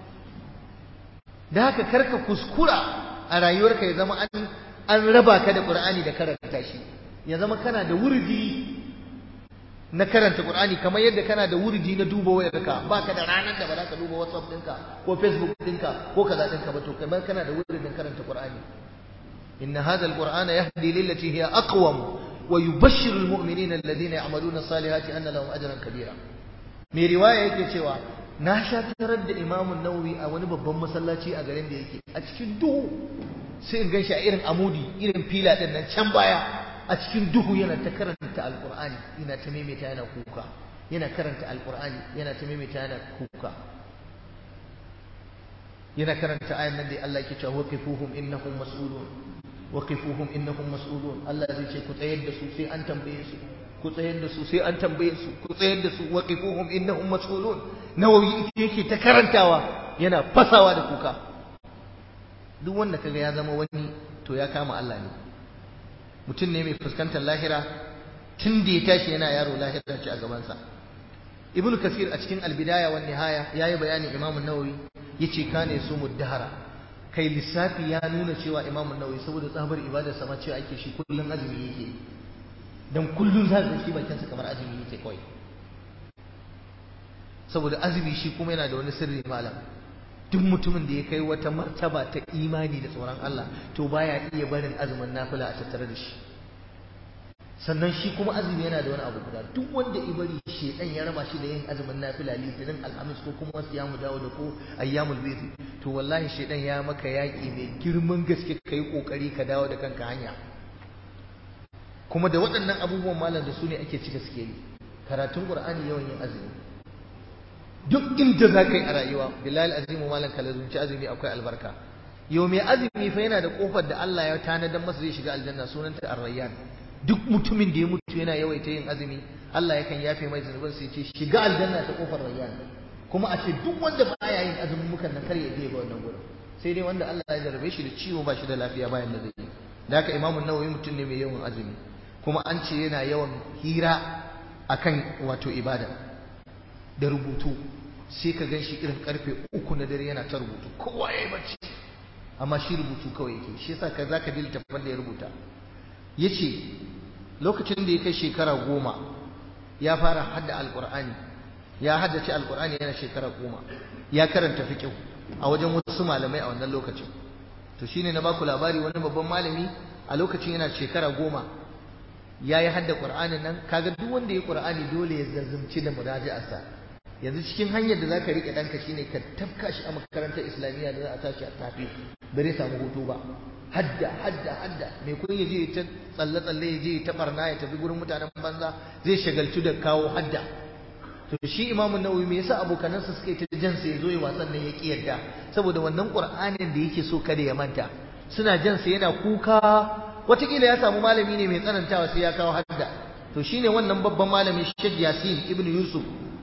da haka karka kuskura a rayuwarka ya zama an an raba ka da qur'ani da karanta shi ya zama kana da wurdi na karanta qur'ani kamar yadda kana da wurdi na duba wayarka baka da ranar da ba za ka duba whatsapp ɗinka ko facebook ɗinka ko kaza ɗinka ba to kamar kana da wurdin karanta qur'ani inna hadha alqur'ana yahdi lillati hiya aqwam ويبشر المؤمنين الذين يعملون الصالحات أن لهم أجرا كبيرا mai riwaya yake cewa na sha tarar da imamun nawawi a wani babban masallaci a garin da yake a cikin duhu sai in ganshi a irin amudi irin fila din nan can baya a cikin duhu yana ta karanta alqur'ani yana ta maimaita yana kuka yana karanta alqur'ani yana ta maimaita yana kuka yana karanta ayan nan da Allah yake cewa waqifuhum innahum mas'ulun waqifuhum innahum mas'ulun Allah zai ce ku tsayar da su sai an tambaye su ku tsayar da su sai an tambaye su ku tsayar da su waqifuhum innahum mas'ulun nawawi yake ta karantawa yana fasawa da kuka duk wanda kaga ya zama wani to ya kama Allah ne mutum ne mai fuskantar lahira tun da ya tashi yana yaro lahira ce a gabansa ibn kasir a cikin albidaya wan nihaya yayi bayanin imam an-nawawi yace kane su muddahara kai lissafi ya nuna cewa imam an-nawawi saboda tsabar ibadar sama ce ake shi kullun azumi yake dan kullun za ka shi bakin sa kamar azumi yake kawai saboda azumi shi kuma yana da wani sirri malam duk mutumin da ya kai wata martaba ta imani da tsoron Allah to baya iya barin azumin nafila a tattare da shi sannan shi kuma azumi yana da wani abu guda duk wanda ibari shedan ya raba shi da yin azumin nafila litinin alhamis ko kuma siyamu dawo da ko ayyamul bid to wallahi shedan ya maka yaki mai girman gaske kai kokari ka dawo da kanka hanya kuma da waɗannan abubuwan malam da su ne ake cika sikeli karatun qur'ani yawan yin azumi duk inda za ka yi a rayuwa bilal azimu malam kalazunci azumi akwai albarka yau mai azumi fa yana da kofar da Allah ya tanadar masa zai shiga aljanna sunanta ar-rayyan duk mutumin da ya mutu yana yawaita yin azumi Allah yakan yafe mai zunubin sai ce shiga aljanna ta kofar rayyan kuma a ce duk wanda baya yin azumin mukan nan kar ya je ba wannan gurin sai dai wanda Allah ya jarabe shi da ciwo ba shi da lafiya bayan da zai yi da haka imamu nawawi mutum ne mai yawan azumi kuma an ce yana yawan hira akan wato ibada da rubutu sai ka gan shi irin karfe uku na dare yana ta rubutu kowa ya yi bacci amma shi rubutu kawai yake shi yasa ka za ka ji littattafan da ya rubuta ya ce lokacin da ya kai shekara goma ya fara hadda alƙur'ani ya haddace alƙur'ani yana shekara goma ya karanta fiƙihu a wajen wasu malamai a wannan lokacin to shine na baku labari wani babban malami a lokacin yana shekara goma ya yi hadda ƙur'anin nan kaga duk wanda ya ƙur'ani dole ya zazzumci da muraji'arsa yanzu cikin hanyar da zaka rike ɗanka shine ka tafka shi a makarantar islamiyya da za a tashi a tafi bare samu hutu ba hadda hadda hadda mai kun ya je ta tsalle tsalle ya je ta barna ya tafi gurin mutanen banza zai shagaltu da kawo hadda to shi imamun nawawi me yasa abokanansa suka yi ta jan sa yazo ya wasan nan ya ki yadda saboda wannan qur'anin da yake so kada ya manta suna jan sa yana kuka watakila ya samu malami ne mai tsanantawa sai ya kawo hadda to shine wannan babban malami Sheikh Yasin ibn Yusuf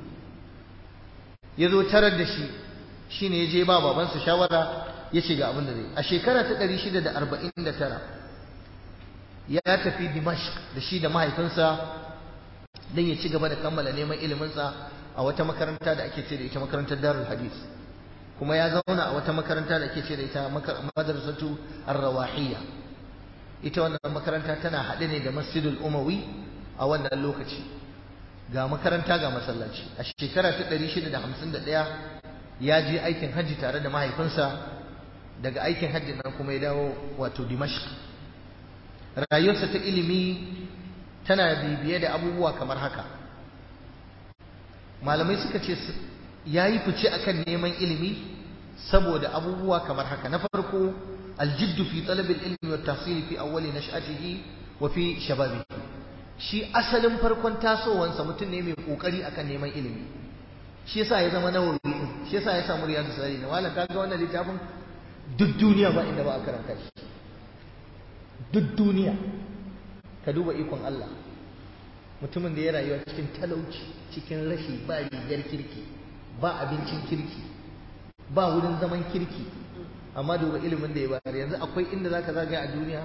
ya zo tarar da shi shine ya je ba babansa shawara ya ce ga abin da zai a shekara ta 649 ya tafi Dimashq da shi da mahaifinsa don ya ci gaba da kammala neman iliminsa a wata makaranta da ake ce da ita makarantar Darul Hadith kuma ya zauna a wata makaranta da ake ce da ita madrasatu Ar-Rawahiyya ita wannan makaranta tana haɗe ne da Masjidul Umawi a wannan lokaci ga makaranta ga masallaci a shekara ta 651 ya je aikin hajji tare da mahaifinsa daga aikin hajji nan kuma ya dawo wato Dimashq rayuwarsa ta ilimi tana bibiye da abubuwa kamar haka malamai suka ce ya yi fice akan neman ilimi saboda abubuwa kamar haka na farko aljiddu fi talabil ilmi wa tahsil fi awwali nash'atihi wa fi shababihi shi asalin farkon tasowansa mutum ne mai kokari akan neman ilimi shi yasa ya zama nawawi shi yasa ya samu riyadu salihin wala kaga wannan littafin duk duniya ba inda ba a karanta shi duk duniya ka duba ikon Allah mutumin da ya rayuwa cikin talauci cikin rashi ba rigar kirki ba abincin kirki ba wurin zaman kirki amma duba ilimin da ya bayar yanzu akwai inda zaka zagaya a duniya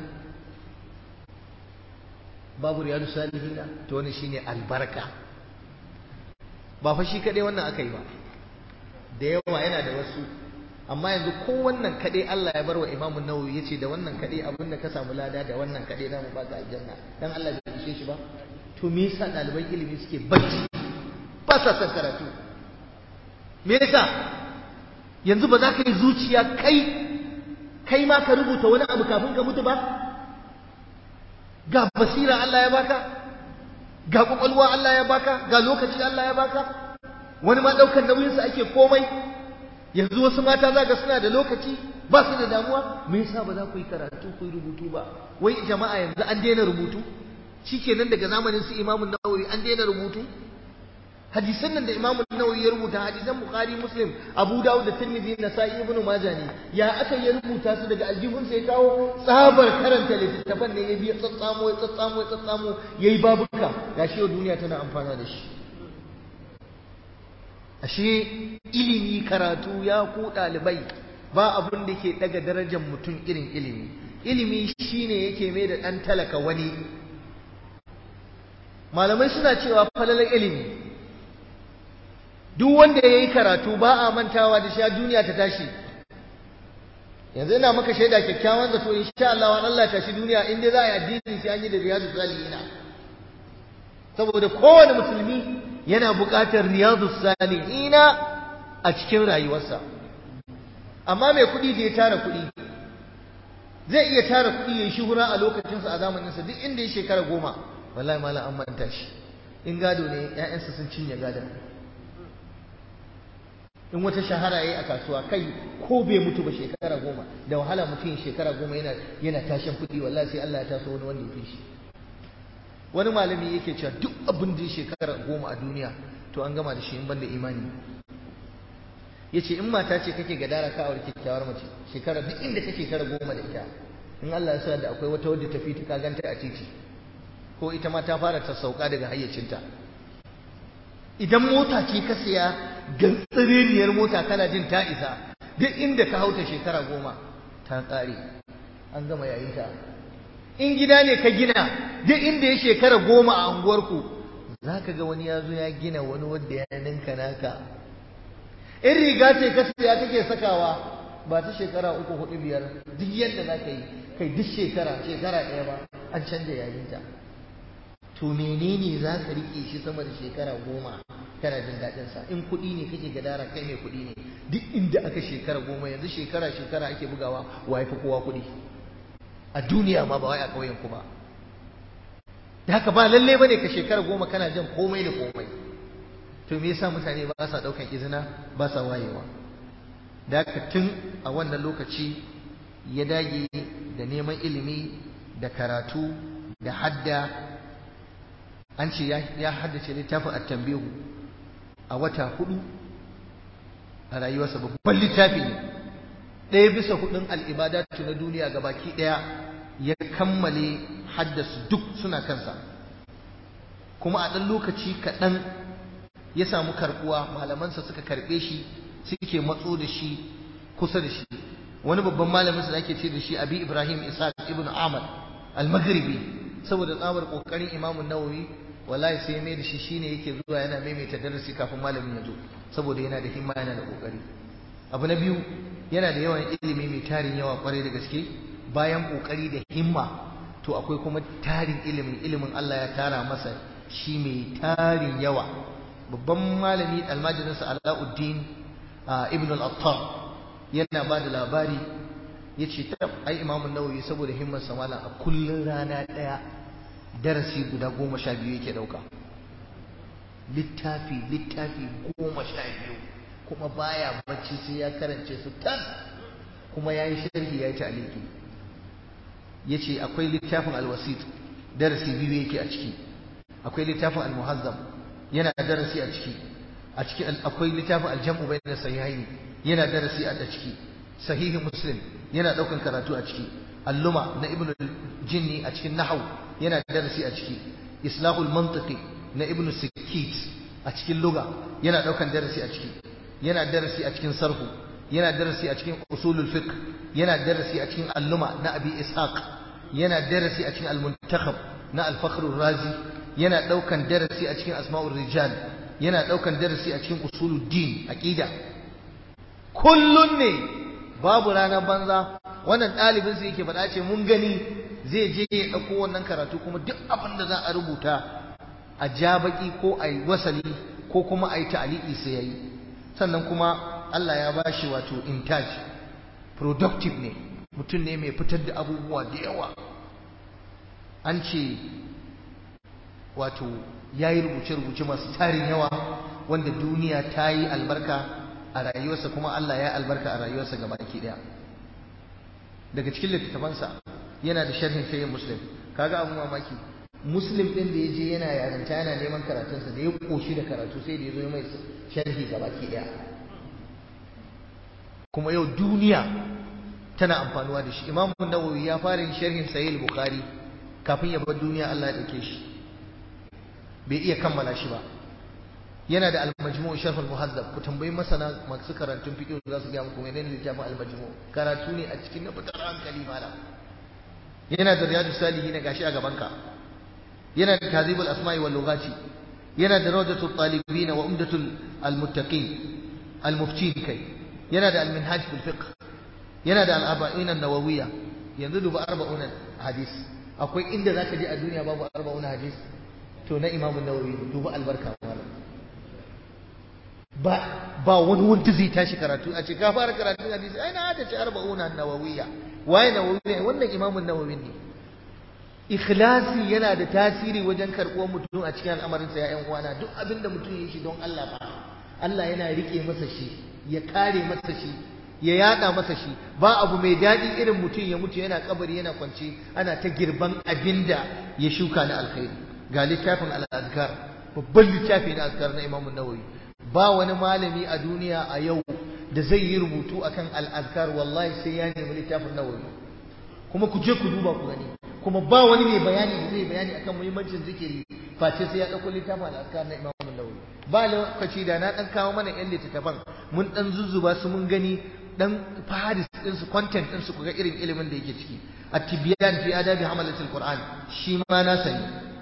babu riyadu salihina to wani shine albarka ba fa shi kadai wannan aka yi ba da yawa yana da wasu amma yanzu ko wannan kadai Allah ya barwa Imam Nawawi yace da wannan kadai abinda ka samu lada da wannan kadai zamu baka aljanna dan Allah bai ishe shi ba to me yasa ɗaliban ilimi suke bacci ba sa son karatu me yasa yanzu ba za ka yi zuciya kai kai ma ka rubuta wani abu kafin ka mutu ba ga basira Allah ya baka ga kwakwalwa Allah ya baka ga lokaci Allah ya baka wani ma ɗaukar nauyinsa ake komai yanzu wasu mata za ga suna da lokaci ba su da damuwa me yasa ba za ku yi karatu ku yi rubutu ba wai jama'a yanzu an daina rubutu shikenan daga zamanin su Imam Nawawi an daina rubutu hadisan nan da Imam Nawawi ya rubuta hadisan Bukhari Muslim Abu Dawud da Tirmidhi Nasa'i Ibn Majah ne ya aka ya rubuta su daga aljihun sai kawo tsabar karanta littattafan ne ya biya tsatsamo ya tsatsamo ya tsatsamo yayi babuka gashi yau duniya tana amfana da shi ashe ilimi karatu ya ku ɗalibai ba abun da ke ɗaga darajar mutum irin ilimi ilimi shine yake mai da ɗan talaka wani malamai suna cewa falalar ilimi duk wanda ya yi karatu ba a mantawa da sha duniya ta tashi yanzu ina maka shaida kyakkyawan zato insha Allah wa Allah tashi duniya in dai za a yi addini sai an yi da riyadu salihina saboda kowane musulmi yana buƙatar riyadu salihina a cikin rayuwarsa amma mai kuɗi da ya tara kuɗi zai iya tara kuɗi ya yi shuhura a lokacinsa a zamaninsa duk inda ya shekara goma wallahi malam an manta shi in gado ne ƴaƴansa sun cinye gadon in wata shahara yayi a kasuwa kai ko bai mutu ba shekara goma da wahala mutum shekara goma yana yana tashin kuɗi wallahi sai Allah ya taso wani wanda ya fi shi wani malami yake cewa duk abin da ya shekara goma a duniya to an gama da shi in banda imani yace in mata ce kake gadara ka aure kyakkyawar mace shekara duk inda kake shekara goma da ita in Allah ya sa da akwai wata wadda tafi ta ka ganta a titi ko ita ma ta fara ta sauka daga hayyacinta idan mota ce ka siya gantsiririyar mota kana jin ta isa duk inda ka hauta shekara goma ta ƙare an gama yayinta in gida ne ka gina duk inda ya shekara goma a unguwarku za ka ga wani ya zo ya gina wani wanda ya ninka naka in riga ce ka siya kake sakawa ba ta shekara uku hudu biyar duk yadda za ka yi kai duk shekara shekara ɗaya ba an canja yayinta to menene za ka rike shi sama da shekara goma kana jin daɗinsa in kuɗi ne kake gadara kai mai kuɗi ne duk inda aka shekara goma yanzu shekara shekara ake bugawa wa fi kowa kuɗi a duniya ma ba wai a ƙauyen ku ba da haka ba lalle bane ka shekara goma kana jin komai da komai to me yasa mutane ba sa ɗaukan izina ba sa wayewa da haka tun a wannan lokaci ya dage da neman ilimi da karatu da hadda an ce ya haddace littafin at-tanbihu a wata hudu a rayuwarsa babban littafi ne ɗaya bisa hudun al'ibadatu na duniya gabaki ɗaya ya kammale haddasu duk suna kansa kuma a ɗan lokaci kaɗan ya samu karɓuwa malamansa suka karɓe shi suke matso da shi kusa da shi wani babban malamin sa da ake ce da shi abi ibrahim ishaq ibn ahmad al-maghribi saboda tsabar kokarin imamun nawawi wallahi sai mai da shi shine yake zuwa yana maimaita darasi kafin malamin ya zo saboda yana da himma yana da kokari abu na biyu yana da yawan ilimi mai tarin yawa kwarai da gaske bayan kokari da himma to akwai kuma tarin ilimin ilimin Allah ya tara masa shi mai tarin yawa babban malami almajirinsa Alauddin ibn al-Attar yana ba da labari ya ce ta ai imamun nawawi saboda himmar malam a kullun rana ɗaya darasi guda goma sha biyu yake ɗauka littafi littafi goma sha biyu kuma baya bacci sai ya karance su tan kuma ya yi sharhi ya yi ta'aliki ya ce akwai littafin alwasit darasi biyu yake a ciki akwai littafin almuhazzam yana darasi a ciki a ciki akwai littafin aljam'u bayna sahihaini yana darasi a ciki sahihi muslim yana daukan karatu a ciki alluma na ibnu jinni a cikin nahwu yana darasi a ciki islahul mantiqi na ibnu sikit a cikin lugha yana daukan darasi a ciki yana darasi a cikin sarhu yana darasi a cikin usulul fiqh yana darasi a cikin alluma na abi ishaq yana darasi a cikin al-muntakhab na al-fakhr razi yana daukan darasi a cikin asma'ur rijal yana daukan darasi a cikin usuluddin aqida kullun ne babu ranar banza wannan ɗalibin su yake faɗa ce mun gani zai je ya ɗauko wannan karatu kuma duk abin da za a rubuta a ja baki ko a yi wasali ko kuma a yi ta'aliki sai ya yi sannan kuma Allah ya ba shi wato intaj productive ne mutum ne mai fitar da abubuwa da yawa an ce wato ya yi rubuce-rubuce masu tarin yawa wanda duniya ta yi albarka a rayuwarsa kuma Allah ya albarka a rayuwarsa gaba ki daya daga cikin littattafansa yana da sharhin sayin muslim kaga abun mamaki muslim din da ya je yana yaranta yana neman karatunsa da ya koshi da karatu sai da ya zo mai sharhi gaba ki daya kuma yau duniya tana amfanuwa da shi imamu nawawi ya fara yin sharhin sahih bukhari kafin ya bar duniya Allah ya dauke shi bai iya kammala shi ba yana da al-majmu' sharh al-muhazzab ku tambayi masana masu karantun fiqh za su ga muku menene littafin al-majmu' karatu ne a cikin na fitar hankali malam yana da riyadus salihin gashi a gaban ka yana da tazibul asma'i wal lughati yana da rawdatul talibin wa umdatul al-muttaqin al-muftin kai yana da al-minhaj fil fiqh yana da al-arba'in an-nawawiyya yanzu duba arba'un hadis akwai inda zaka je a duniya babu arba'un hadis to na imamu nawawi duba albarka malam ba ba wani wanda zai tashi karatu a ce ka fara karatun hadisi ai na hada ce arba'una nawawiyya waye nawawiyya wannan imamun nawawi ne ikhlasi yana da tasiri wajen karɓuwar mutum a cikin al'amarin sa ya uwana duk abin da mutum ya shi don Allah ba Allah yana rike masa shi ya kare masa shi ya yada masa shi ba abu mai daɗi irin mutum ya mutu yana kabari yana kwance ana ta girban abinda ya shuka na alkhairi ga littafin al-azkar babban littafi na azkar na Imam Nawawi ba wani malami a duniya a yau da zai yi rubutu akan al-azkar wallahi sai ya nemi littafin Nawawi kuma ku je ku duba ku gani kuma ba wani mai bayani da zai bayani akan muhimmancin zikiri face sai ya dauko littafin al-azkar na Imam Nawawi ba lokaci da na dan kawo mana yan littattafan mun dan zuzzuba su mun gani dan fahadis din su content din su kuga irin ilimin da yake ciki at-tibyan fi adabi hamalatil qur'an shi ma na sani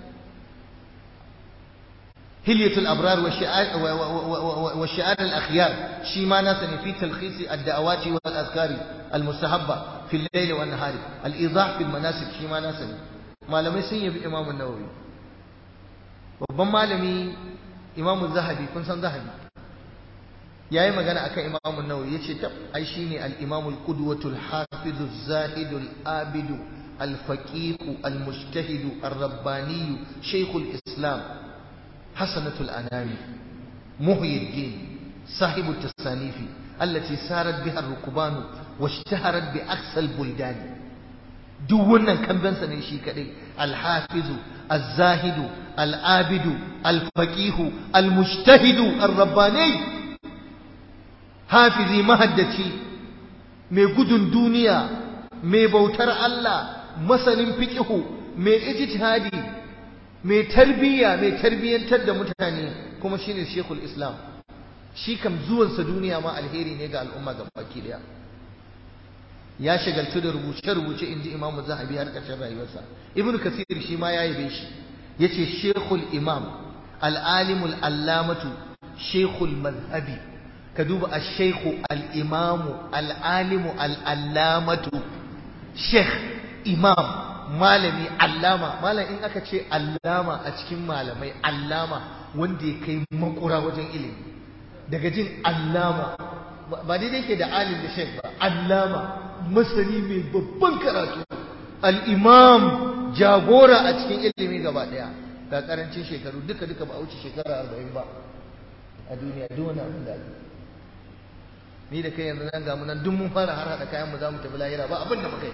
hilyatul abrar wa shi'ar wa shi'ar al-akhyar shi ma na sani fi talkhis ad-da'awati wal azkari al-mustahabba fi al-layl wa an-nahari al-idah fi al-manasik shi ma na sani malamai sun yabi imam an-nawawi babban malami imam zahabi kun san zahabi yayi magana akan Imam an-Nawawi yace tab ai shine al-Imam al-Qudwatu al-Hafiz az-Zahid al-Abid al-Faqih al-Mujtahid ar-Rabbani Sheikh al-Islam Hasanatu al-Anami Muhyi ad-Din صاحب التصانيف التي سارت بها الركبان واشتهرت بأقصى البلدان duk wannan kambansa ne shi kadai alhafizu azzahidu al'abidu alfaqihu almujtahidu ar-rabbani hafizi mahaddaci mai gudun duniya mai bautar Allah masanin fiqihu mai ijtihadi mai tarbiyya mai tarbiyyantar da mutane kuma shine shekul islam shi kam zuwansa duniya ma alheri ne ga al'umma ga baki daya ya shagaltu da rubuce-rubuce inji imamu zahabi har ƙarshen rayuwarsa ibnu kasir shi ma ya yabe shi yace shekul imam al'alimul allamatu shekul mazhabi ka duba a shekhu al'imamu al'alimu al'allamatu shekh imam malami allama malam in aka ce allama a cikin malamai allama wanda ya kai makura wajen ilimi daga jin allama ba daidai ke da alim da shekh ba allama masani mai babban karatu al'imam jagora a cikin ilimi gaba ɗaya ga karancin shekaru duka duka ba a wuce shekara arba'in ba a duniya duk wani abin da ni da kai yanzu nan ga nan duk mun fara har haɗa kayan mu za mu tafi lahira ba abin da muka yi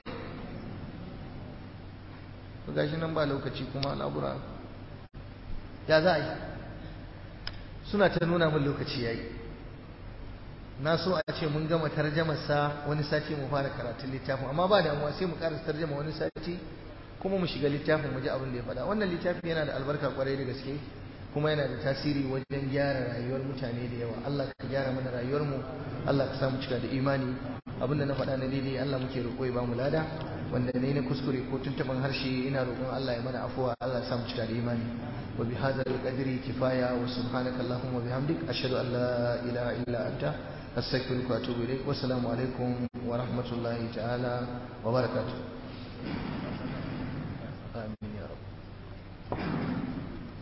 to gashi nan ba lokaci kuma al'abura ya za a yi suna ta nuna min lokaci yayi na so a ce mun gama tarjamarsa wani sati mu fara karatun littafin amma ba damuwa sai mu karasa tarjama wani sati kuma mu shiga littafin mu ji abin da ya faɗa wannan littafin yana da albarka kwarai da gaske kuma yana da tasiri wajen gyara rayuwar mutane da yawa Allah ka gyara mana rayuwar mu Allah ka samu cika da imani abin da na faɗa na daidai Allah muke roƙo ya bamu lada wanda ne na kuskure ko tuntuban harshe ina roƙon Allah ya mana afuwa Allah ya samu cika da imani wa bi hadzal qadri kifaya wa subhanaka allahumma wa bihamdik ashhadu an la ilaha illa anta astaghfiruka wa atubu ilaik wa assalamu alaikum wa rahmatullahi ta'ala wa barakatuh